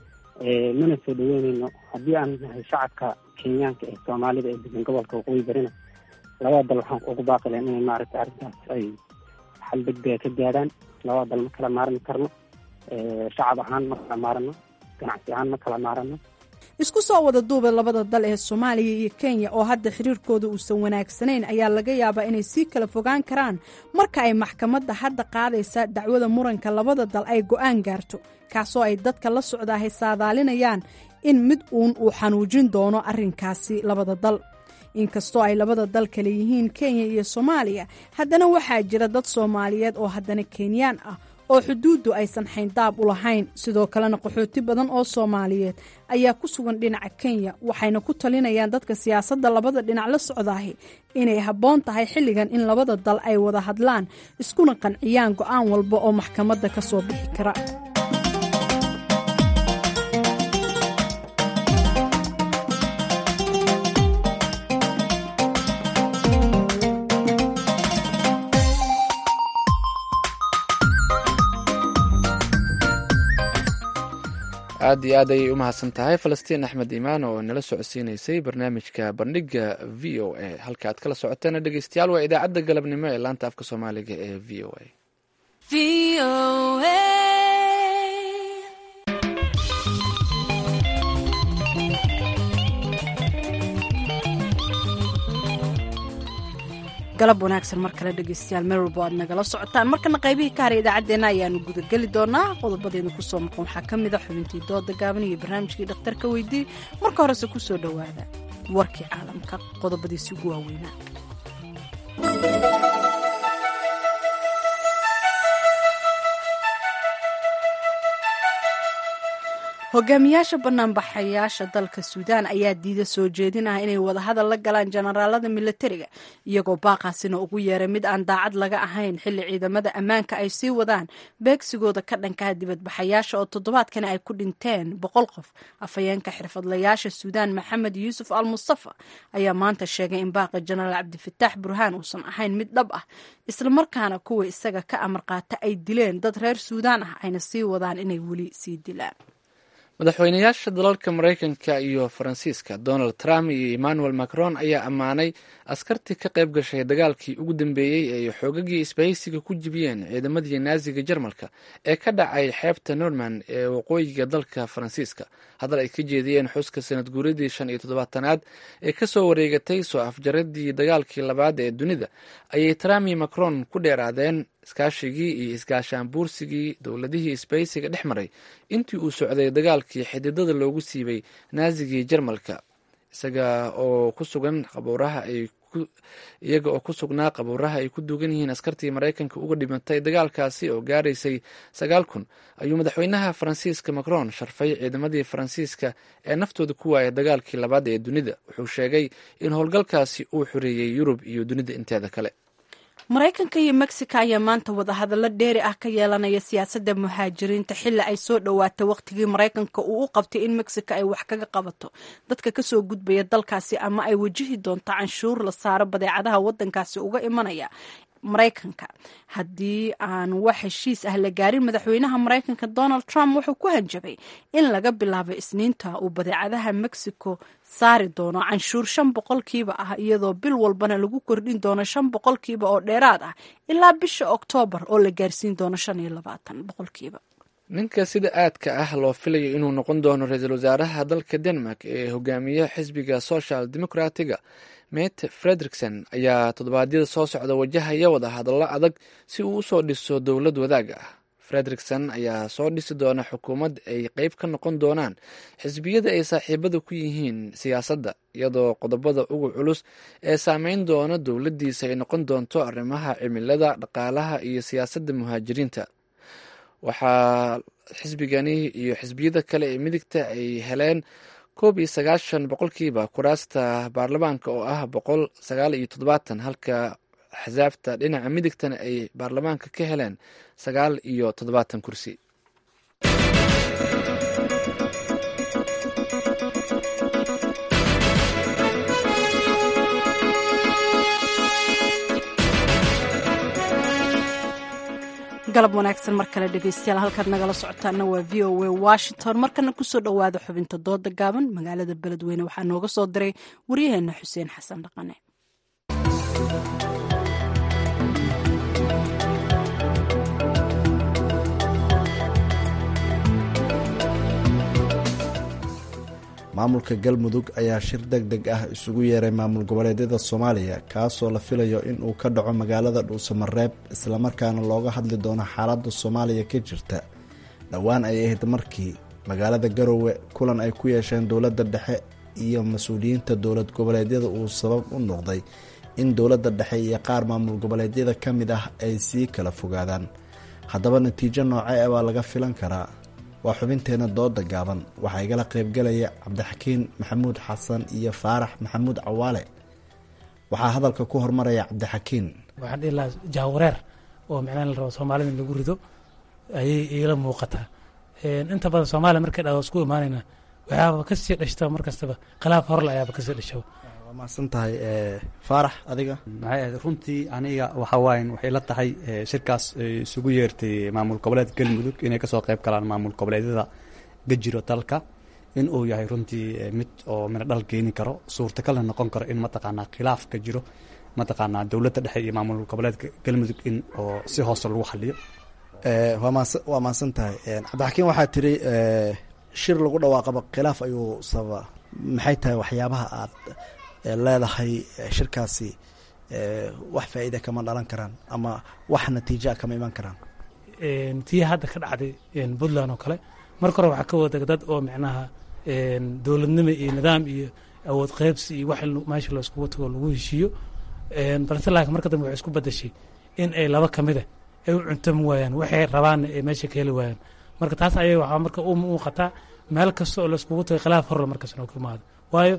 mana soo dhaweyneyno haddii aan nahay shacabka kenyaanka ee soomaalida ee degan gobolka waqooyi barina labada dal waxaan ugu baaqi lahayn inay maaragtay arrintaas ay xal degdega ka gaadhaan labada dal ma kala maarmi karno shacab ahaan ma kala maarano ganacsi ahaan ma kala maarano isku soo wada duuba labada dal ee soomaaliya iyo kenya oo hadda xiriirkooda uusan wanaagsanayn ayaa laga yaabaa inay sii kala fogaan karaan marka ay maxkamadda hadda qaadaysa dacwada muranka labada dal ay go-aan gaarto kaasoo ay dadka la socdaahay saadaalinayaan in mid uun uu xanuujin doono arrinkaasi labada dal inkastoo ay labada dal kale yihiin kenya iyo soomaaliya haddana waxaa jira dad soomaaliyeed oo haddana kenyaan ah oo xuduuddu aysan xayndaab u lahayn sidoo kalena qaxooti badan oo soomaaliyeed ayaa ku sugan dhinaca kenya waxayna ku talinayaan dadka siyaasadda labada dhinac la socdaahi inay habboon tahay xilligan in labada dal ay wada hadlaan iskuna qanciyaan go-aan walba oo maxkamadda ka soo bixi kara aad iyo aad ayay u mahadsan tahay falastiin axmed imaan oo nala socodsiinaysay barnaamijka bandhiga v o a halka aad kala socoteena dhegeystayaal waa idaacadda galabnimo ee laanta afka soomaaliga ee v o a galab wanaagsan mar kale dhegeystayaal meel walbo aad nagala socotaan markana qaybihii ka haray idaacaddeenna ayaanu gudageli doonaa qodobadeenu kusoo maqan waxaa ka mid a xubintii dooda gaaban iyo barnaamijkii dhakhtarka weydii marka horese kusoo dhowaada warkii caalamka qodobadiisi ugu waaweynaa hogaamiyaasha banaanbaxayaasha dalka suudaan ayaa diida soo jeedin ah inay wadahadal la galaan jenaraalada milatariga iyagoo baaqaasina ugu yeeray mid aan daacad laga ahayn xilli ciidamada ammaanka ay sii wadaan beegsigooda ka dhankaha dibadbaxayaasha oo toddobaadkani ay ku dhinteen boqol qof afhayeenka xirfadlayaasha suudaan maxamed yuusuf al mustafa ayaa maanta sheegay in baaqa jenaraal cabdifataax burhaan uusan ahayn mid dhab ah islamarkaana kuwa isaga ka amar qaata ay dileen dad reer suudaan ah ayna sii wadaan inay weli sii dilaan madaxweynayaasha dalalka maraykanka iyo faransiiska donald trump iyo emmanuel macron ayaa ammaanay askartii ka qayb gashay dagaalkii ugu dambeeyey ee ay xoogagii isbahaysiga ku jibiyeen ciidamadii naasiga jarmalka ee ka dhacay xeebta norman ee waqooyiga dalka faransiiska hadal ay ka jeediyeen xuska sanad guuradii shan iyo toddobaatanaad ee kasoo wareegatay soo afjaradii dagaalkii labaad ee dunida ayay trump iyo macron ku dheeraadeen iskaashigii iyo isgaashaan buursigii dowladihii isbahaysiga dhex maray intii uu socday dagaalkii xididada loogu siibay naasigii jarmalka isaga oo ku sugan qabuuraha ay iyaga oo ku sugnaa qabuuraha ay ku duugan yihiin askartii maraykanka uga dhimatay dagaalkaasi oo gaaraysay sagaal kun ayuu madaxweynaha faransiiska macron sharfay ciidamadii faransiiska ee naftooda ku waayay dagaalkii labaad ee dunida wuxuu sheegay in howlgalkaasi uu xoreeyey yurub iyo dunida inteeda kale maraykanka iyo mexico ayaa maanta wadahadallo dheeri ah ka yeelanaya siyaasadda muhaajiriinta xilli ay soo dhowaatay wakhtigii maraykanka uu u qabtay in mexico ay wax kaga qabato dadka kasoo gudbaya dalkaasi ama ay wajihi doonto canshuur la saaro badeecadaha waddankaasi uga imanaya maraykanka haddii aan wax heshiis ah la gaarin madaxweynaha maraykanka donald trump wuxuu ku hanjabay in laga bilaabo isniinta uu badeecadaha mexico saari doono canshuur shan boqolkiiba ah iyadoo bil walbana lagu kordhin doono shan boqolkiiba oo dheeraad ah ilaa bisha oktoobar oo la gaarsiin doono shan iyo labaatan boqolkiiba ninka sida aadka ah loo filayo inuu noqon doono ra-iisul wasaaraha dalka denmark ee hogaamiya xisbiga social democratiga mete frederikson ayaa toddobaadyada soo socda wajahaya wada hadallo adag si uu usoo dhiso dowlad wadaaga ah frederikson ayaa soo dhisi doona xukuumad ay qeyb ka noqon doonaan xisbiyada ay saaxiibada ku yihiin siyaasadda iyadoo qodobada ugu culus ee saameyn doona dowladdiisa ay noqon doonto arrimaha cimilada dhaqaalaha iyo siyaasadda muhaajiriinta waxaa xisbigani iyo xisbiyada kale ee midigta ay heleen koob iyo sagaashan boqolkiiba kuraasta baarlamaanka oo ah boqol sagaal iyo toddobaatan halka axsaabta dhinaca midigtana ay baarlamaanka ka heleen sagaal iyo toddobaatan kursi galab wanaagsan mar kale dhegeystayaal halkaad nagala socotaana waa v o a washington markana kusoo dhowaada xubinta dooda gaaban magaalada beledweyne waxaa nooga soo diray waryaheena xuseen xasan dhaqane maamulka galmudug ayaa shir deg deg ah isugu yeeray maamul goboleedyada soomaaliya kaasoo la filayo in uu ka dhaco magaalada dhuusamareeb islamarkaana looga hadli doono xaaladda soomaaliya ka jirta dhowaan ay ahayd markii magaalada garowe kulan ay ku yeesheen dowladda dhexe iyo mas-uuliyiinta dowlad goboleedyada uu sabab u noqday in dowladda dhexe iyo qaar maamul goboleedyada ka mid ah ay sii kala fogaadaan haddaba natiijo noocee baa laga filan karaa waa xubinteena dooda gaaban waxaa igala qaybgalaya cabdixakiin maxamuud xasan iyo faarax maxamuud cawaale waxaa hadalka ku hormaraya cabdixakiin waxaan dhihi lahaa jahwareer oo micnaha la rabo soomaalida in lagu rido ayay iila muuqataa inta badan soomaaliya markay dhado isku imaanayna waxaaba kasii dhashta mar kastaba khilaaf horle ayaaba kasii dhasho waa mahadsan tahay faarax adiga maxay ahayd runtii aniga waxa waayan waxay la tahay shirkaas isugu yeertay maamul goboleed galmudug inay kasoo qayb galaan maamul goboleedyada gajiro dalka in uu yahay runtii mid oo mina dhal keeni karo suurtagalna noqon karo in mataqaanaa khilaaf ka jiro mataqaanaa dowladda dhexe iyo maamul goboleedka galmudug in oo si hoose lagu xaliyo waa maadsan tahay cabdixakiin waxaa tiri shir lagu dhawaaqaba khilaaf ayuu sababaa maxay tahay waxyaabaha aad leedahay shirkaasi wax faa'iida kama dhalan karaan ama wax natiijaa kama iman karaan tii hadda ka dhacday puntland oo kale marka hore waxaa ka wada dad oo micnaha dowladnimo iyo nidaam iyo awood qaybsi iyo wax meesha laiskugu tago lagu heshiiyo balse laakiin marka dambe waxay isku badashay in ay laba kamida ay u cuntami waayaan waxay rabaanna ay meesha ka heli waayaan marka taas ayay waxaa marka u muuqataa meel kasta oo laiskugu tagay khilaaf horle markaasna ku imaado waayo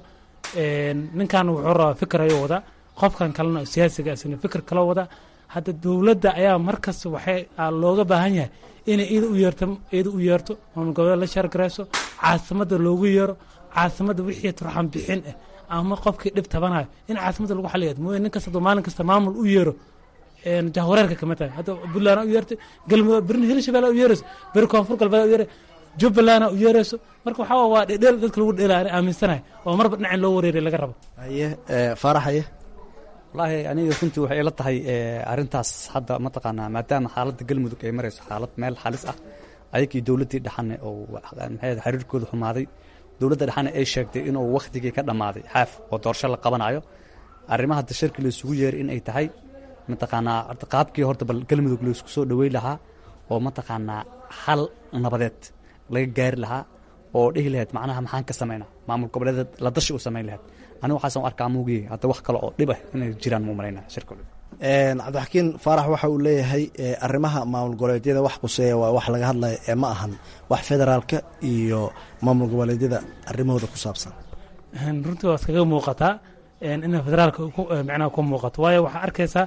ninkan wuxuu rabaa fikir ayuu wadaa qofkan kalena siyaasiga isna fikir kala wadaa hadda dowladda ayaa markasta waxay looga baahan yahay inay iyada u yeerto iyada u yeerto maamul goboleed la shaargarayso caasimadda loogu yeero caasimadda wixii turxan bixin ah ama qofkii dhib tabanayo in caasimadda lagu xaliya mooye nin kasta hadduu maalin kasta maamul u yeero jahwareerka kama tahay hadda puntland u yeertay galmudug birni hirshabelle u yeerayso beri koonfur galbeed u yeeray jubbaland u yeerayso marka waxaa waa dhedheel dadka lagu dheela ani aaminsanahay oo marba dhinacin loo wareeray laga rabo haye faarax haye wallaahi aniga runtii waxay ila tahay arrintaas hadda mataqaanaa maadaama xaaladda galmudug ay marayso xaalad meel xalis ah ayagii dowladdii dhexane oo maxay xiriirkooda xumaaday dowladda dhexane ay sheegtay inuu wakhtigii ka dhammaaday xaaf oo doorasho la qabanayo arrimaha hadda shirki laysugu yeeray in ay tahay mataqaanaa qaabkii horta bal galmudug laysku soo dhaweyn lahaa oo mataqaanaa xal nabadeed laga gaari lahaa oo dhihi lahayd macnaha maxaan ka samaynaa maamul goboleedeed la dashi u samayn lahayd aniga waxaasan arkaa muugiye hadda wax kale oo dhib ah inay jiraan muu malaynaa shirka cabdixakiin faarax waxa uu leeyahay arrimaha maamul goboleedyada wax quseeya waa wax laga hadlaya ee ma ahan wax federaalka iyo maamul goboleedyada arrimahooda ku saabsan runtii waa iskaga muuqataa ina federaalka micnaha ku muuqato waayo waxaa arkaysaa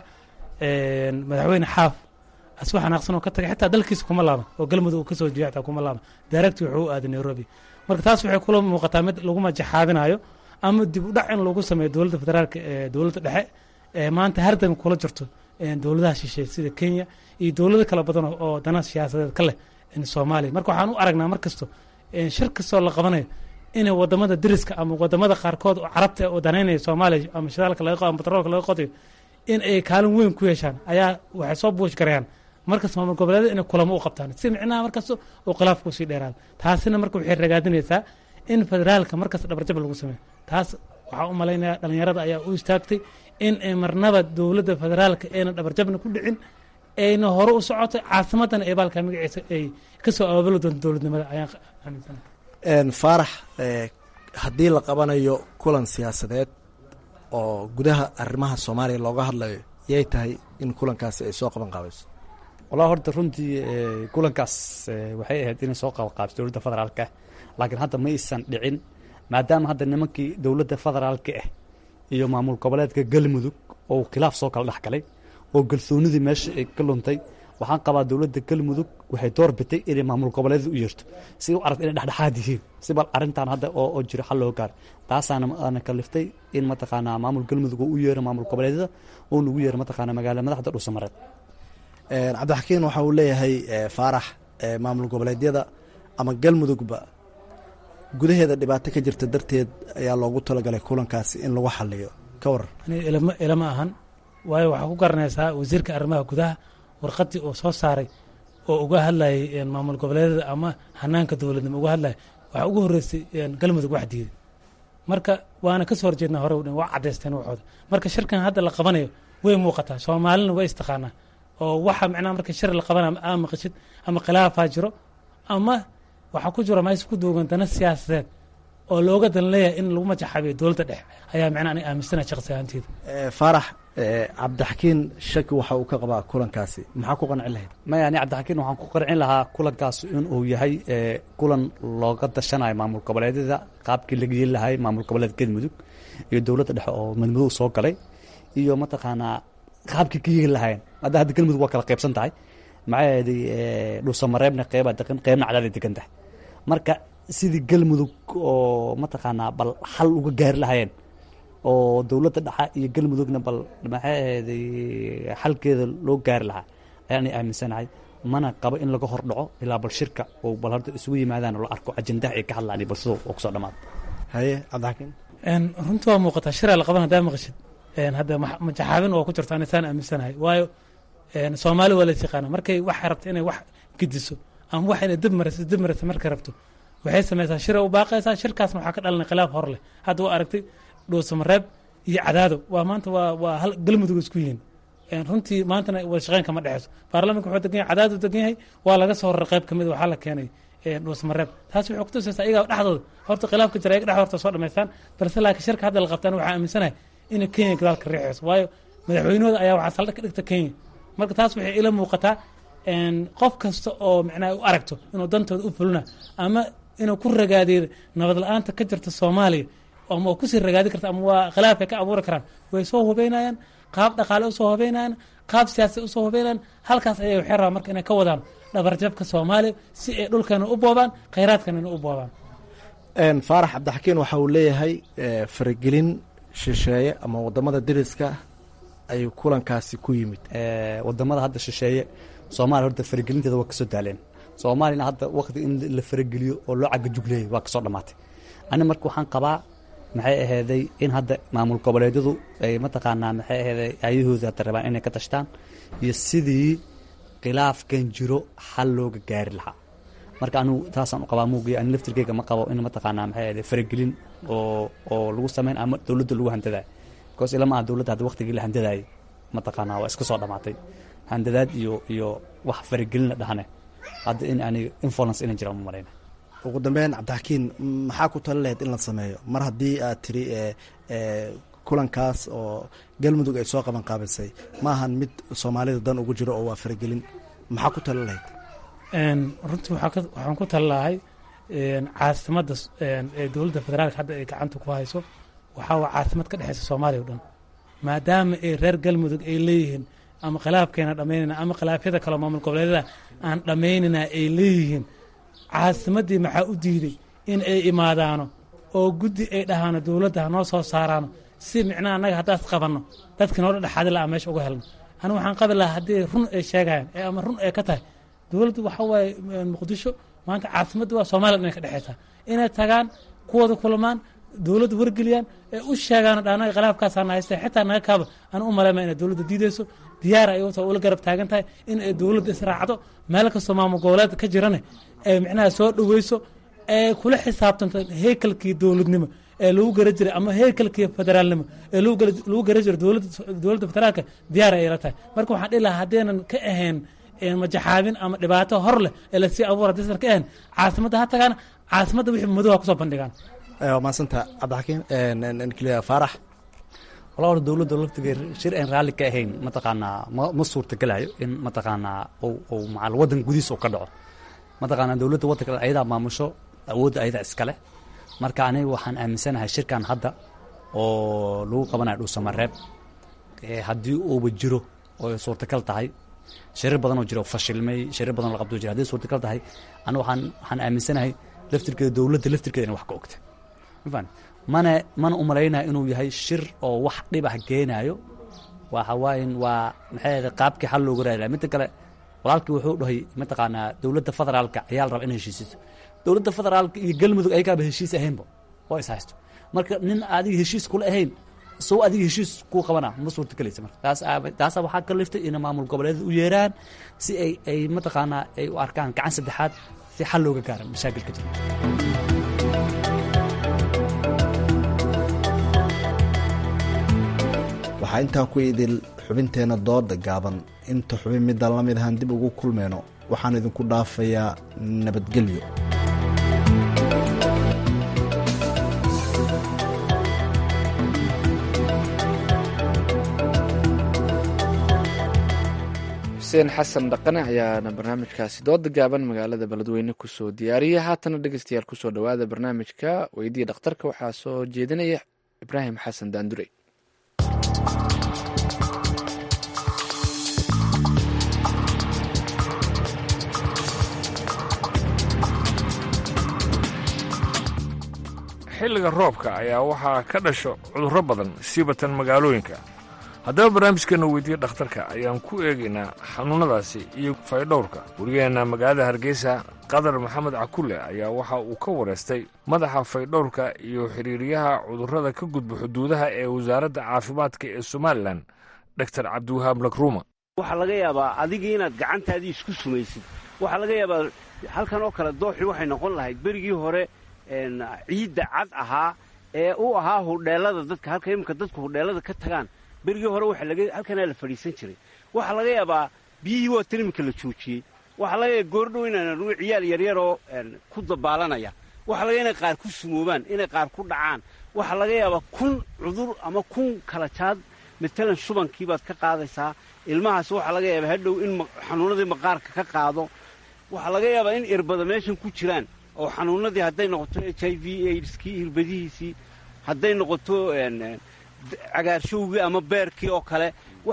madaxweyne xaaf aswa xanaaqsan oo ka tagay xitaa dalkiisa kuma laaban oo galmudug uu kasoo jeeya xitaa kuma laaban direct wuxuu u aaday nairobi marka taas waxay kula muuqataa mid lagu majaxaabinayo ama dib u dhac in lagu sameeyo dowladda federaalka ee dowladda dhexe ee maanta hardan kula jirto dowladaha shisheeye sida kenya iyo dowlado kala badan oo dana siyaasadeed ka leh soomaaliya marka waxaan u aragnaa mar kasto shir kastoo la qabanayo inay wadamada deriska ama wadamada qaarkood oo carabta oo danaynaya soomaaliya ama shidaalka laga ama batroolka laga qodayo in ay kaalin weyn ku yeeshaan ayaa waxay soo buush garayaan markas maamul goboleeda inay kulamo u qabtaan si micnaha markaas oo khilaafku sii dheeraado taasina marka waxay ragaadinaysaa in federaalka markas dhabarjab lagu sameeyo taas waxaa u malaynayaa dhalinyarada ayaa u istaagtay in ay marnaba dowladda federaalka ayna dhabarjabna ku dhicin ayna hore u socotay caasimadana ee baalka magaciisa ay kasoo abaabuli doonto dowladnimada ayaan aaminsanahay faarax haddii la qabanayo kulan siyaasadeed oo gudaha arrimaha soomaaliya looga hadlayo yay tahay in kulankaasi ay soo qaban qaabayso wallahi horta runtii kulankaas waxay ahayd inay soo qabanqaabiso dowladda federaalka ah laakiin hadda ma aysan dhicin maadaama hadda nimankii dowladda federaalka ah iyo maamul goboleedka galmudug oo khilaaf soo kala dhex galay oo galsoonidii meesha ay ka luntay waxaan qabaa dowladda galmudug waxay door bitay inay maamul goboleedyada u yeerto si u aragta inay dhexdhexaad yihiin si bal arrintan hadda oo jiro xal loo gaaro taasaana ana kaliftay in mataqaanaa maamul galmudug uu u yeero maamul goboleedyada uuna ugu yeero mataqaanaa magaala madaxda dhuusamareed cabdixakiin waxa uu leeyahay faarax maamul goboleedyada ama galmudugba gudaheeda dhibaato ka jirta darteed ayaa loogu talagalay kulankaasi in lagu xaliyo ka waran ilama ilama ahan waayo waxaa ku garanaysaa wasiirka arrimaha gudaha warqadii uu soo saaray oo uga hadlayay maamul goboleedyada ama hanaanka dowladnimo uga hadlayay waxaa ugu horreysay galmudug wax diiday marka waana kasoo horjeednaa hore udhan waa caddaysteen waxooda marka shirkan hadda la qabanayo way muuqataa soomaalina way istaqaanaa oo waxa macnaha marka shir la qabanayo ama maqashid ama khilaafaa jiro ama waxaa ku jiro meesha ku duugan dana siyaasadeed oo looga dan leeyahay in lagu majaxabiyo dowladda dhexe ayaa macnaha aniga aaminsanaha shaqsi ahaanteyda faarax cabdixakiin shaki waxa uu ka qabaa kulankaasi maxaa ku qancin lahayd maya ani cabdixakiin waxaan ku qancin lahaa kulankaas in uu yahay kulan looga dashanayo maamul goboleedyada qaabkii laga yeeli lahay maamul goboleed galmudug iyo dowladda dhexe oo madmadow soo galay iyo mataqaanaa qaabkii ka yeeli lahayn hadda hadda galmudug waa kala qaybsan tahay maxaa yeelay dhuusamareebna qeybaa degan qeybna cadaaday degan tahay marka sidii galmudug oo mataqaanaa bal xal uga gaari lahayeen oo dowladda dhexa iyo galmudugna bal maxay ahaday xalkeeda loo gaari lahaa ayaanay aaminsanahay mana qabo in laga hordhaco ilaa bal shirka oo bal horta isugu yimaadaan oo la arko ajendaha ay ka hadlaan iyo bal sidoo oo kusoo dhamaado haye cabdixakiin runtii waa muuqataa shiraa la qaban haddaa maqashid hadda majaxaabin oo ku jirto anisaan aaminsanahay waayo soomaali waa lays yaqaana markay waxay rabto inay wax gediso ama wax inay dib mariso dib mariso markay rabto waxay samaysaa shira u baaqaysaa shirkaasna waxaa ka dhalanay khilaaf hor leh hadda waa aragtay dhuusamareeb iyo cadaado waa maanta waa waa hal galmudug isku yihiin runtii maantana wada shaqeyn kama dhexeyso baarlamanka wuxuu degan yahay cadaadu degan yahay waa laga soo raray qayb kamid waxaa la keenay dhuusamareeb taas waxay kutusaysaa iyagaa dhexdooda horta khilaafka jira iyaga dhex horta soo dhamaystaan balse laakiin shirka hadda la qabtaan waxaa aaminsanahay inay kenya gadaalka riixayso waayo madaxweynahooda ayaa waxaa saldhig ka dhigta kenya marka taas waxay ila muuqataa qof kasta oo macnaha u aragto inuu dantooda u fulina ama inuu ku ragaadeeyo nabad la-aanta ka jirta soomaaliya ama oo kusii ragaadi karta ama waa khilaafay ka abuuri karaan way soo hubeynayaan qaab dhaqaale usoo hubeynayaan qaab siyaasad usoo hubeynayaan halkaas ayay waxay rabaan marka inay ka wadaan dhabarjabka soomaaliya si ay dhulkeena u boobaan khayraadkanana u boobaan faarax cabdixakiin waxa uu leeyahay faragelin shisheeye ama wadamada deriska ayuu kulankaasi ku yimid wadamada hadda shisheeye soomaaliya horta faragelinteeda waa kasoo daaleen soomaaliyana hadda wakti in la farageliyo oo loo cagajugleeyay waa kasoo dhamaatay ani marka waxaan qabaa maxay aheyday in hadda maamul goboleedyadu ay mataqaanaa maxay aheyday ayahooda hadda rabaan inay ka tashtaan iyo sidii khilaafkan jiro xal looga gaari lahaa marka anigu taasaan u qabaa muugiya ani laftirkeyga ma qabo in mataqaanaa maxay aheyday faragelin oo oo lagu sameyn ama dowladda lagu handadayo because ilama aha dowladda hadda waktigii la handadaayay mataqaanaa waa iska soo dhamaatay handadaad iyo iyo wax faragelin la dhahane hadda in aniga influence inay jiraan ma malayna ugu dambeyn cabdixakiin maxaa ku tali lahayd in la sameeyo mar haddii aad tiri kulankaas oo galmudug ay soo qaban qaabisay ma ahan mid soomaalida dan ugu jiro oo waa faragelin maxaa ku tali lahayd runtii waxaan ku tali lahay caasimadda ee dowladda federaalka hadda ay gacanta ku hayso waxaa waa caasimad ka dhexeysa soomaaliya o dhan maadaama ay reer galmudug ay leeyihiin ama khilaafkeena dhamaynayna ama khilaafyada kaleo maamul goboleedyada aan dhammaynayna ay leeyihiin caasimaddii maxaa u diiday in ay imaadaano oo guddi ay dhahaano dowladda ha noo soo saaraano si micnaha annaga haddaas qabanno dadkii noo dhexaadi lahaa meesha uga helno anigu waxaan qabi lahaa haddii run ay sheegayaan ee ama run ay ka tahay dowladdu waxa waaye muqdisho maanta caasimadda waa soomaaliya inay ka dhexeysaa inay tagaan kuwooda kulamaan dowladda wargeliyaan ee u sheegaan dhanaga khilaafkaasana haysta xitaa naga kaaba aan u maleyma inay dowladda diideyso diyaar ay ta ula garab taagan tahay in ay dowladda israacdo meel kastoo maamul goboleed ka jirane ay micnaha soo dhaweyso ee kula xisaabtanto heykalkii dowladnimo ee lagu gara jiray ama heykalkii federaalnimo ee lagu gara jiray dowladda federaalka diyaar ay la tahay marka waxaan dhihi lahaa haddaynan ka ahayn majaxaabin ama dhibaato hor leh ee lasii abuur haddaysan ka ahayn caasimadda ha tagaan caasimadda wixii madoha kusoo bandhigaan maasanta cabdixakiin faarax walaa hor dowladda laftigeed shir aan raalli ka ahayn mataqaanaa ma ma suurtagelayo in mataqaanaa ou macal waddan gudihiisa uu ka dhaco mataqaanaa dowladda waddanka ayadaa maamusho awoodda ayadaa iskale marka aniga waxaan aaminsanahay shirkan hadda oo lagu qabanayo dhuusamareeb haddii uuba jiro oo suurtagal tahay shirir badan oo jira oo fashilmay shirir badan oo la qabto jira haddii suurtagal tahay aniga waxaan waxaan aaminsanahay laftirkeeda dowladda laftirkeeda inay wax ka ogta mafahant mana mana umalaynaya inuu yahay shir oo wax dhibah geenaayo waxa waayan waa maxay ahayd qaabkii xal looga raadi laha midda kale walaalkii wuxuu dhahay mataqaanaa dowladda federaalka ayaa la raba inay heshiisiso dowladda federaalka iyo galmudug ayagaaba heshiis ahaynba oo is haysto marka nin adiga heshiis kula ahayn sow adiga heshiis kuu qabana ma suurtagelaysa marka taas taasa waxaa ka liftay inay maamul goboleedyada u yeeraan si ay ay mataqaanaa ay u arkaan gacan saddexaad si xal looga gaaro mashaakilka jira waxaa intaa ku idil xubinteenna dooda gaaban inta xubin midaan la mid ahaan dib ugu kulmeyno waxaan idinku dhaafayaa nabadgelyo xuseen xasan dhaqane ayaana barnaamijkaasi dooda gaaban magaalada beledweyne kusoo diyaariyay haatana dhegeystayaal kusoo dhowaada barnaamijka weydii dhakhtarka waxaa soo jeedinaya ibraahim xasan daandure xilliga roobka ayaa waxaa ka dhasho cudurro badan siibatan magaalooyinka haddaba barnaamijkeenna weydiiya dhakhtarka ayaan ku eegaynaa xanuunnadaasi iyo faydhowrka warigeenna magaalada hargeysa qadar maxamed cakulle ayaa waxa uu ka wareystay madaxa faydhowrka iyo xiriiriyaha cudurrada ka gudba xuduudaha ee wasaaradda caafimaadka ee somalilan dor cabdiwahaab lakruuma waxaa laga yaabaa adigii inaad gacantaadii isku sumaysid waxaa laga yaabaa halkan oo kale dooxii waxay noqon lahayd berigii hore ciidda cad ahaa ee u ahaa hudheellada dadka halka iminka dadku hudheellada ka tagaan berigii hore halkanaa la fadhiisan jiray waxaa laga yaabaa biyihii waa tan iminka la joojiyey waxaa laga yaaba goordhow inaan anugu ciyaal yaryaroo ku dabaalanaya waxaa laga inay qaar ku sumoobaan inay qaar ku dhacaan waxaa laga yaabaa kun cudur ama kun kala jaad matalan shubankii baad ka qaadaysaa ilmahaas waxaa laga yaabaa hadhow in xanuunnadii maqaarka ka qaado waxaa laga yaabaa in irbada meeshan ku jiraan oo xanuunnadii hadday noqoto h i v aidskii irbadihiisii hadday noqoto cagaarshowgii ama beerkii oo kale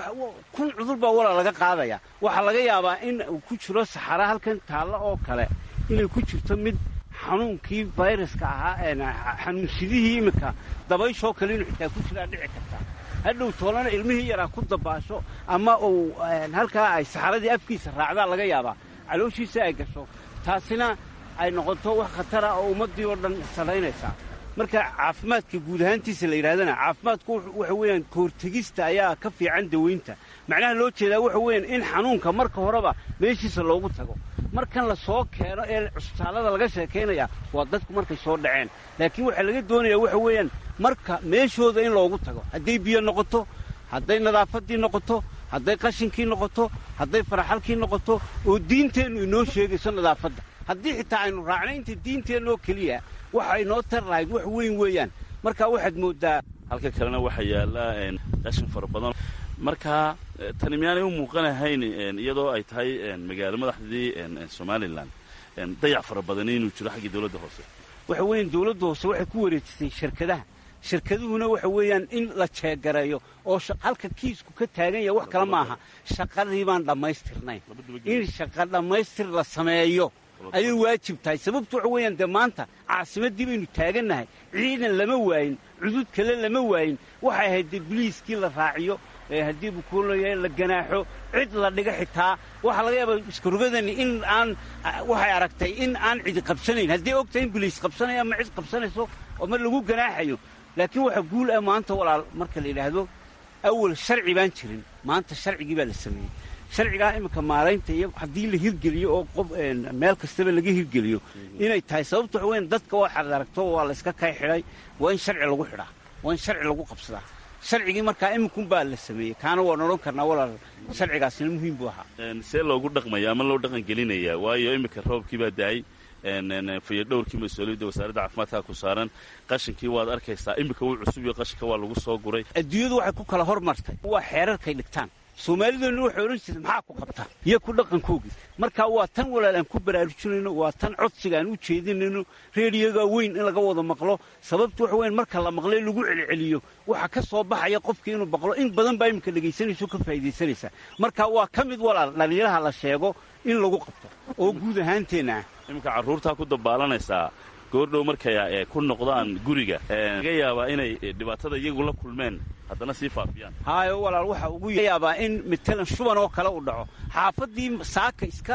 kun cudur baa walaa laga qaadaya waxaa laga yaabaa in uu ku jiro saxara halkan taalla oo kale inay ku jirto mid xanuunkii fayraska ahaa xanuunsidihii iminka dabayshoo kale inuu xitaa ku jiraa dhici kartaa hadhow toolana ilmihii yaraa ku dabaasho ama uu halkaa ay saxaradii afkiisa raacdaa laga yaabaa calooshiisa ay gasho taasina ay noqoto wax khatara oo ummaddii oo dhan saraynaysaa marka caafimaadka guud ahaantiisa la yidhahdana caafimaadku waxa weeyaan kahortegista ayaa ka fiican dawaynta macnaha loo jeedaa waxa weeyaan in xanuunka marka horeba meeshiisa loogu tago markan la soo keeno ee cusbitaallada laga sheekaynaya waa dadku markay soo dhaceen laakiin waxaa laga doonayaa waxa weeyaan marka meeshooda in loogu tago hadday biyo noqoto hadday nadaafaddii noqoto hadday qashinkii noqoto hadday faraxalkii noqoto oo diinteennu inoo sheegayso nadaafadda haddii xitaa aynu raacnay inta diinteennoo keliya waxa inoo tar lahayd wax weyn weeyaan marka waxaad mooddaa halka kalena waxaa yaalla qashin fara badan marka tani miyaanay u muuqanahayn iyadoo ay tahay magaalo madaxdii somalilan dayac fara badani inuu jiro xaggii dawladda hoose waxa weeyaan dawladda hoose waxay ku wareejisay shirkadaha shirkaduhuna waxa weeyaan in la jeegareeyo oo halka kiisku ka taagan yahay wax kale maaha shaqadii baan dhammaystirnayn in shaqa dhammaystir la sameeyo ayay waajib tahay sababtu waxa weeyaan dee maanta caasimaddii baynu taagannahay ciidan lama waayin cudud kale lama waayin waxay ahayd dee biliiskii la raaciyo haddii bukuulaya la ganaaxo cid la dhiga xitaa waxaa laga yaabaa iskarogadani in aan waxay aragtay in aan cidi qabsanayn haddii og tahay in biliis qabsanayo ama cid qabsanayso ama lagu ganaaxayo laakiin waxaa guul ah maanta walaal marka la yidhaahdo awal sharci baan jirin maanta sharcigii baa la sameeyey sharcigaa iminka maaraynta iyo haddii la hirgeliyo oo qof meel kastaba laga hirgeliyo inay tahay sababta waxa weyan dadka waxaad aragto waa la iska kay xidhay waa in sharci lagu xidhaa waa in sharci lagu qabsadaa sharcigii markaa iminkun baa la sameeyey kaana waan odhan karnaa walaal sharcigaasina muhiim buu ahaa see loogu dhaqmaya ama loo dhaqan gelinayaa waayo iminka roobkii baa daayay fayadhowrkii mas-uuliyadda wasaaradda caafimaadka ku saaran qashinkii waad arkaysaa iminka wuu cusub iyo qashinka waa lagu soo guray adduunyadu waxay ku kala hormartay waa xeerarkay dhigtaan soomaalideennu waxay odhan jirtay maxaa ku qabtaa iyo ku dhaqankoogii marka waa tan walaal aan ku baraarujinayno waa tan codsiga aan u jeedinayno reediyoga weyn in laga wada maqlo sababtu waxa weyan marka la maqlay lagu celceliyo waxa ka soo baxaya qofkii inuu maqlo in badan baa iminka dhegaysanayso ka faa'iidaysanaysa marka waa ka mid walaal dhallinyaraha la sheego in lagu qabto oo guud ahaanteenna ah iminka carruurtaa ku dabaalanaysaa goordhow markay ku noqdaan guriga laga yaabaa inay dhibaatada iyagu la kulmeen haddana sii faafiyaan haayo walaal waxa ugu yaabaa in matalan shuban oo kale u dhaco xaafaddii saaka iska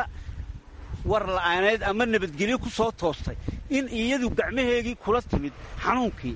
war la'aaneed ama nabadgelyo ku soo toostay in iyadu gacmaheegii kula timid xanuunkii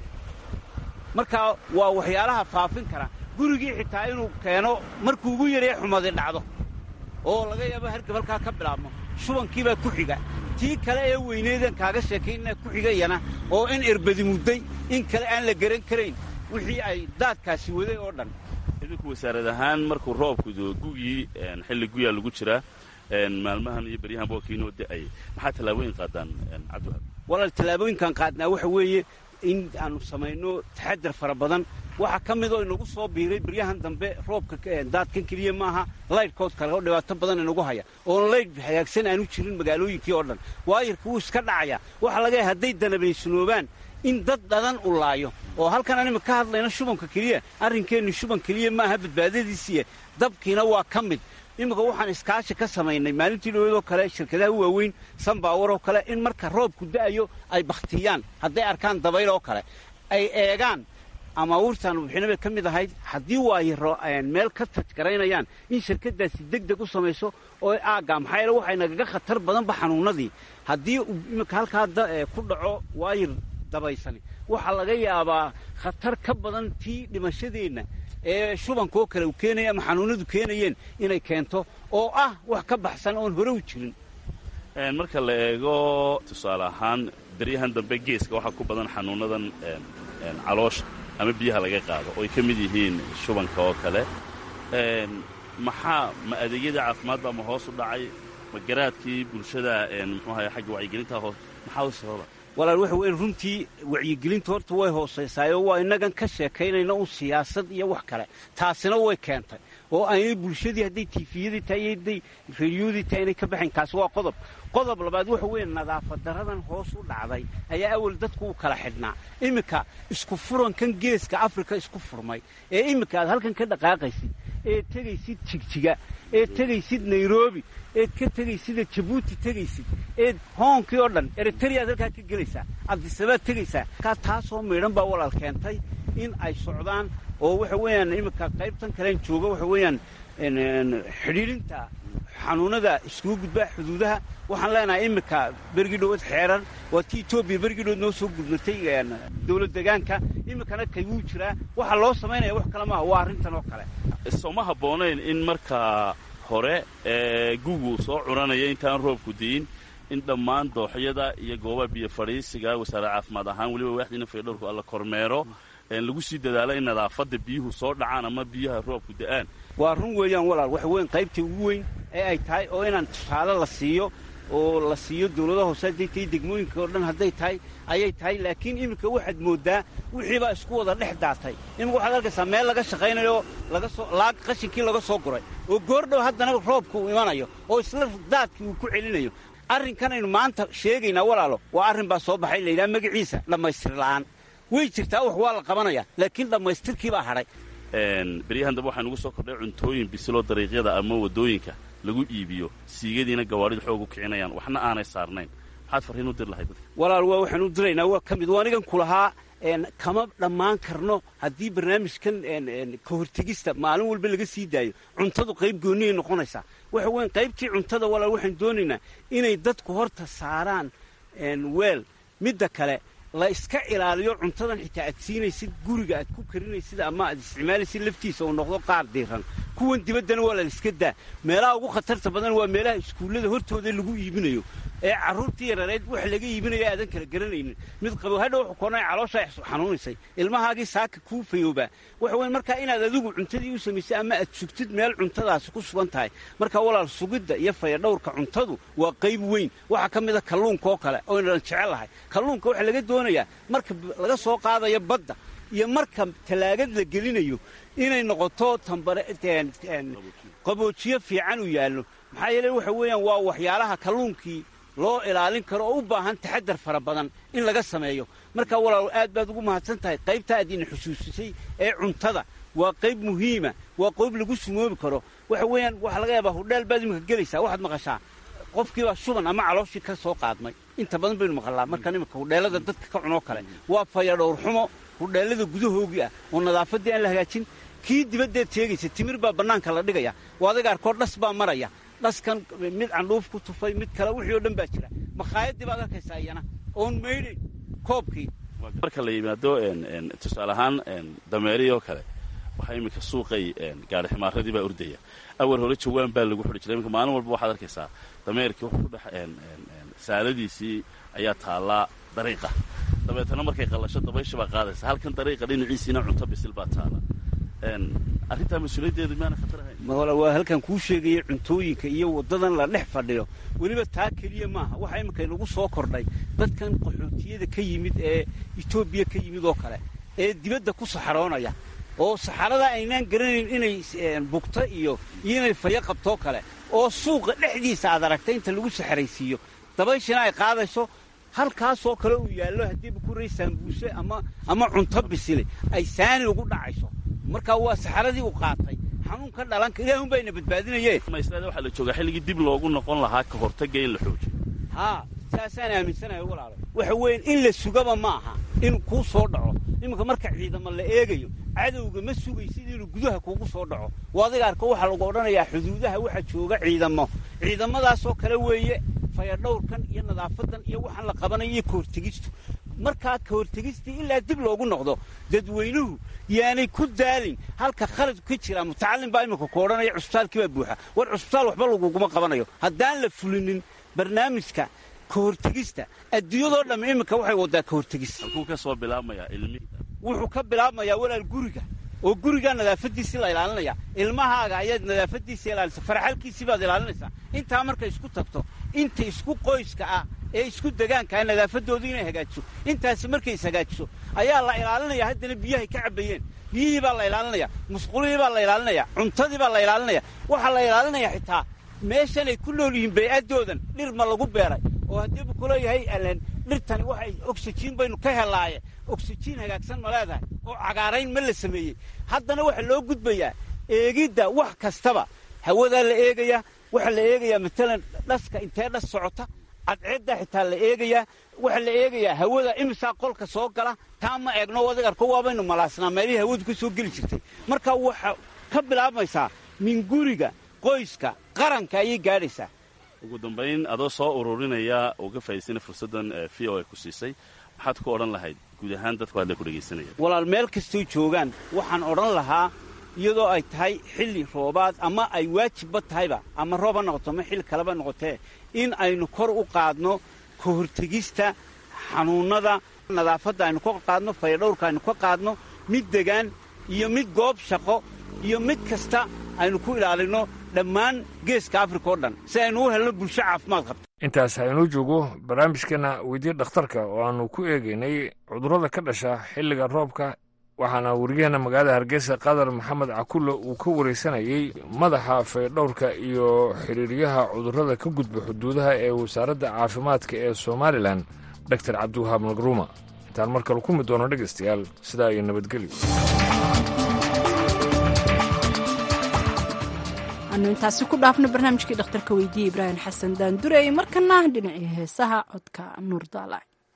markaa waa waxyaalaha faafin kara gurigii xitaa inuu keeno markuu ugu yaree xumadi dhacdo oo laga yaabo hargab halkaa ka bilaabmo shubankiibaa ku xiga tii kale ee weyneedan kaaga sheekaynaa ku xigayana oo in erbadi mudday in kale aan la garan karayn wixii ay daadkaasi waday oo dhan idinku wasaarad ahaan markuu roobku gugii xilli guyaa lagu jiraa maalmahan iyo beryahan bookiinoo da'ay maxaa tallaabooyin qaadaan cabdiwahaab walaal tallaabooyinkaan qaadnaa waxa weeye in aanu samayno taxadar fara badan waxaa ka mid oo inagu soo biiray beryahan dambe roobka daadkan keliya maaha laydhkood kale oo dhibaato badan inagu haya oon laydh hagaagsan aanu jirin magaalooyinkii oo dhan waayarka wuu iska dhacaya waxaa laga yahay hadday danabaysnoobaan in dad dhadan u laayo oo halkan anima ka hadlayno shubanka keliya arrinkeennu shuban keliya maaha badbaadadiisiiya dabkiina waa ka mid iminka waxaan iskaashi ka samaynay maalintii dhaweedoo kale shirkadaha waaweyn sanbaawaroo kale in marka roobku da'ayo ay bakhtiyaan hadday arkaan dabayl oo kale ay eegaan amaawurtaan bixina bay ka mid ahayd haddii waayaro meel ka tajgaraynayaan in shirkadaasi deg deg u samayso oo aagga maxaa yeele waxay nagaga khatar badanba xanuunadii haddii iminka halkaa ku dhaco waayir dabaysani waxaa laga yaabaa khatar ka badan tii dhimashadeenna ee shubankoo kale uu keenaya ama xanuunadu keenayeen inay keento oo ah wax ka baxsan oon hore u jirin marka la eego tusaale ahaan daryahan dambe geeska waxaa ku badan xanuunadan caloosha ama biyaha laga qaado oo ay ka mid yihiin shubanka oo kale maxaa ma adeegyadii caafimaadba ma hoos u dhacay ma garaadkii bulshada muxuu ahay xagga wacyigelinta hoos maxaa u sababa walaal waxa weyn runtii wacyigelinta horta way hoosaysaayoo waa innagan ka sheekaynayna un siyaasad iyo wax kale taasina way keentay oo aynay bulshadii hadday tiifiyadii tahay iyo hadday rediyoodii tahay inay ka baxayn kaasi waa qodob qodob labaad waxa weeye nadaafad daradan hoos u dhacday ayaa awal dadku u kala xidhnaa iminka isku furankan geeska afrika isku furmay ee iminka aad halkan ka dhaqaaqaysid eed tegaysid jigjiga eed tegaysid nairobi eed ka tegaysidee jabuuti tegaysid eed hoonkii oo dhan eritreaad halkaa ka gelaysaa abdisabaad tegaysaa kaa taasoo miidhan baa walaal keentay in ay socdaan oo waxa weeyaan iminka qaybtan kalen jooga waxa weeyaan xidhiidhinta xanuunada iskugu gudba xuduudaha waxaan leenahay iminka bergii dhowaad xeeran waa ti etoobiya bergii dhowaad noo soo gudnatay dowlad degaanka iminkana kayguu jiraa waxaa loo samaynaya wax kale maaha waa arrintan oo kale sooma habboonayn in markaa hore ee gugu soo curanaya intaan roobku diin in dhammaan dooxyada iyo goobaha biyo fadhiisiga wasaaradda caafimaad ahaan weliba waaxdiina faydhowrku alla kormeero lagu sii dadaalo in nadaafadda biyuhu soo dhacaan ama biyaha roobku da'aan waa run weeyaan walaal waxa weyn qaybtii ugu weyn ee ay tahay oo inaan tusaale la siiyo oo la siiyo dawladaha hoose hadday tahay degmooyinka oo dhan hadday tahay ayay tahay laakiin iminka waxaad mooddaa wixii baa isku wada dhex daatay iminka waxaad arkaysaa meel laga shaqaynayo laga soo laag qashinkii laga soo guray oo goordhow haddana roobka uu imanayo oo isla daadkii uu ku celinayo arrinkanaynu maanta sheegaynaa walaalo waa arrin baa soo baxay layidhaha magaciisa dhammaystir la'aan way jirtaa wax waa la qabanaya laakiin dhammaystirkii baa hadhay beryahan dambe waxaa nugu soo kordhay cuntooyin bisiloo dariiqyada ama waddooyinka lagu iibiyo siigadiina gawaadhida xoog u kicinayaan waxna aanay saarnayn maxaad farriin u dir lahayd dadka walaal waa waxaan u diraynaa waa ka mid waa anigan ku lahaa kama dhammaan karno haddii barnaamijkan ka hortegista maalin walba laga sii daayo cuntadu qayb goonniyay noqonaysaa waxa weyn qaybtii cuntada walaal waxaan doonaynaa inay dadku horta saaraan weel midda kale la iska ilaaliyo cuntadan xitaa aad siinaysid guriga aad ku karinaysid ama aad isticmaalaysid laftiisa uu noqdo qaar diiran kuwan dibaddana waa la iska daa meelaha ugu khatarta badan waa meelaha iskuullada hortooda lagu iibinayo ee carruurtii yarareed wax laga iibinayo aadan kala garanaynin mid qabo hadha wuxuu koonay calooshaa xanuunaysay ilmahaagii saaka kuu fayoobaa waxa weyn markaa inaad adigu cuntadii u samaysay ama aad sugtid meel cuntadaasi ku sugan tahay marka walaal sugidda iyo fayadhowrka cuntadu waa qayb weyn waxaa ka mida kalluunka oo kale oynan jecelahay kalluunka waxaa laga doonayaa marka laga soo qaadayo badda iyo marka tallaagad la gelinayo inay noqoto tambare qaboojiyo fiican u yaallo maxaa yeele waxa weeyaan waa waxyaalaha kalluunkii loo ilaalin karo oo u baahan taxadar fara badan in laga sameeyo marka walaal aad baad ugu mahadsan tahay qaybta aad ina xusuusisay ee cuntada waa qayb muhiima waa qayb lagu sumoobi karo waxa weeyaan waxaa laga yaabaa hudheel baad iminka gelaysaa waxaad maqashaa qofkiibaa shuban ama calooshii ka soo qaadmay inta badan baynu maqalnaa markaan iminka hudheellada dadka ka cunoo kale waa fayadhowr xumo hudheellada gudahoogii ah oo nadaafaddii aan la hagaajin kii dibaddeed sheegaysa timir baa bannaanka la dhigaya oo adaga arkood dhas baa maraya dhaskan mid candhuuf ku tufay mid kale wixii oo dhan baa jira makhaayadii baad arkaysaa iyana oon maydhayn koobkii marka la yimaado tusaale ahaan dameerihii oo kale waxaa iminka suuqay gaari ximaaradii baa ordaya awal hore jawaan baa lagu xidhi jiray iminka maalin walba waxaad arkaysaa dameerkii wuxuu ku dhex saaladiisii ayaa taallaa dariiqa dabeetana markay qallasho dabaysha baa qaadaysa halkan dariiqa dhinaciisiina cunto bisil baa taala arrintaa mas-uuliyaddeedu maana khatar ahayn wala waa halkan kuu sheegaya cuntooyinka iyo waddadan la dhex fadhiyo weliba taa keliya maaha waxaa iminka inagu soo kordhay dadkan qaxootiyada ka yimid ee etoobiya ka yimid oo kale ee dibadda ku saxaroonaya oo saxarada aynaan garanayn inay bugto iyo iyo inay fayo qabtoo kale oo suuqa dhexdiisa aad aragtay inta lagu saxaraysiiyo dabayshina ay qaadayso halkaasoo kale uu yaallo haddiiba ku ray saambuuse ama ama cunto bisile ay saani ugu dhacayso marka waa saxaradii uu qaatay xanuun ka dhalan ilaahun baa ina badbaadinayee maslada waxaa la joogaa xilligii dib loogu noqon lahaa ka hortagga in la xoojiyo haa saasaan aaminsanahay walaalo waxa weeye in la sugaba ma aha inuu kuu soo dhaco iminka marka ciidamo la eegayo cadowga ma sugaysid inuu gudaha kuugu soo dhaco waa adiga arko waxaa lagu odhanayaa xuduudaha waxa jooga ciidamo ciidamadaasoo kale weeye fayadhowrkan iyo nadaafadan iyo waxaan la qabanayo iyo kahortegistu markaa kahortegistii ilaa dib loogu noqdo dadweynuhu yaanay ku daalin halka khaladku ka jira mutacallin baa iminka ku odhanaya cusbitaalkii baa buuxa war cusbitaal waxba laguguma qabanayo haddaan la fulinin barnaamijka kahortegista adduunyadoo dhamm iminka waxay waddaa kahortegis halkuu ka soo bilaabmayaa ilmi wuxuu ka bilaabmayaa walaal guriga oo gurigaa nadaafadiisii la ilaalinaya ilmahaaga ayaad nadaafadiisa ilaalisa farxalkiisii baad ilaalinaysaa intaa markay isku tagto inta isku qoyska ah ee isku degaankaa nadaafadoodu inay hagaajiso intaasi markay is hagaajiso ayaa la ilaalinaya haddana biyahay ka cabbayeen biyihii baa la ilaalinaya musqulihii baa la ilaalinaya cuntadii baa la ilaalinaya waxaa la ilaalinaya xitaa meeshanay ku nool yihiin bay'addoodan dhir ma lagu beeray oo haddii bu kuleeyahay allen dhirtani waxay oksijiin baynu ka helaaye oksijiin hagaagsan ma leedahay oo cagaarayn ma la sameeyey haddana waxaa loo gudbayaa eegidda wax kastaba hawadaa la eegayaa waxaa la eegayaa matalan dhaska intee dhas socota cadceeddaa xitaa la eegayaa waxaa la eegayaa hawada imisaa qolka soo gala taa ma eegno adig arko waabaynu malaasnaa meelihii hawadu ka soo geli jirtay marka waxaa ka bilaabmaysaa min guriga qoyska qaranka ayay gaadhaysaa ugu dambayn adoo soo ururinaya oo ka faa'idaysana fursaddan v o a ku siisay maxaad ku odhan lahayd guud ahaan dadku hadla ku dhegaysanaya walaal meel kastoo joogaan waxaan odhan lahaa iyadoo ay tahay xilli roobaad ama ay waajibba tahayba ama roob ha noqoto ama xilli kaleba noqotee in aynu kor u qaadno ka hortegista xanuunnada nadaafadda aynu ka qaadno fayadhowrka aynu ka qaadno mid degaan iyo mid goob shaqo iyo mid kasta aynu ku ilaalinno dhammaan geeska afrika oo dhan si aynu u helno bulsho caafimaad qabta intaas haynuu joogo barnaamijkeenna weydiye dhakhtarka oo aannu ku eegaynay cudurrada ka dhasha xilliga roobka waxaana warigeenna magaalada hargeysa qadar maxamed cakulle uu ka waraysanayey madaxa faydhowrka iyo xiriiryaha cudurrada ka gudba xuduudaha ee wasaaradda caafimaadka ee somalilan doktor cabdiwahaab nagruuma intaan mar kale ku mid doono dhegaystayaal sidaa iyo nabadgelyo anu intaasi ku dhaafno barnaamijkii dhakhtarka weydiiyey ibraahim xasan daandurey markana dhinacii heesaha codka nuur daala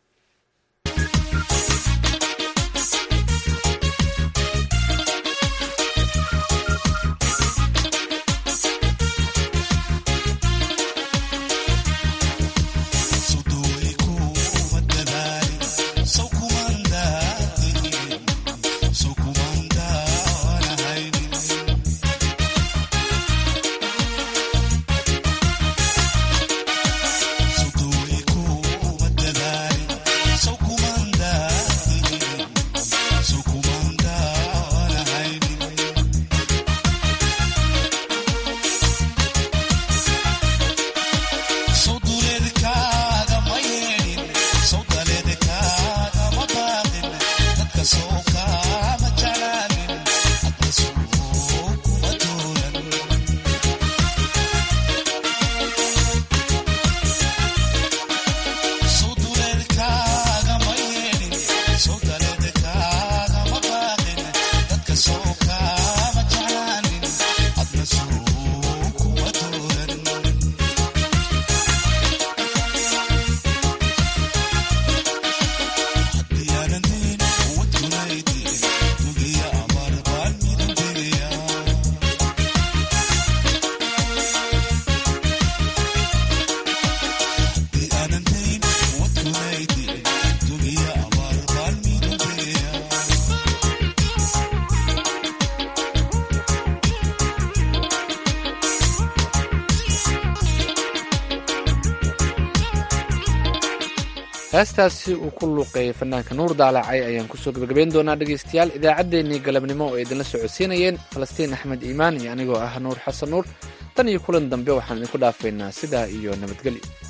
heestaasi uu ku luuqeeyey fanaanka nuur daalacay ayaan kusoo gebagabayn doonaa dhegaystayaal idaacaddeenii galabnimo oo idinla socodsiinayeen falastiin axmed iimaan iyo anigoo ah nuur xasan nuur tan iyo kulan dambe waxaan idinku dhaafaynaa sidaa iyo nabadgelyo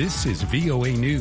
This is VOA News.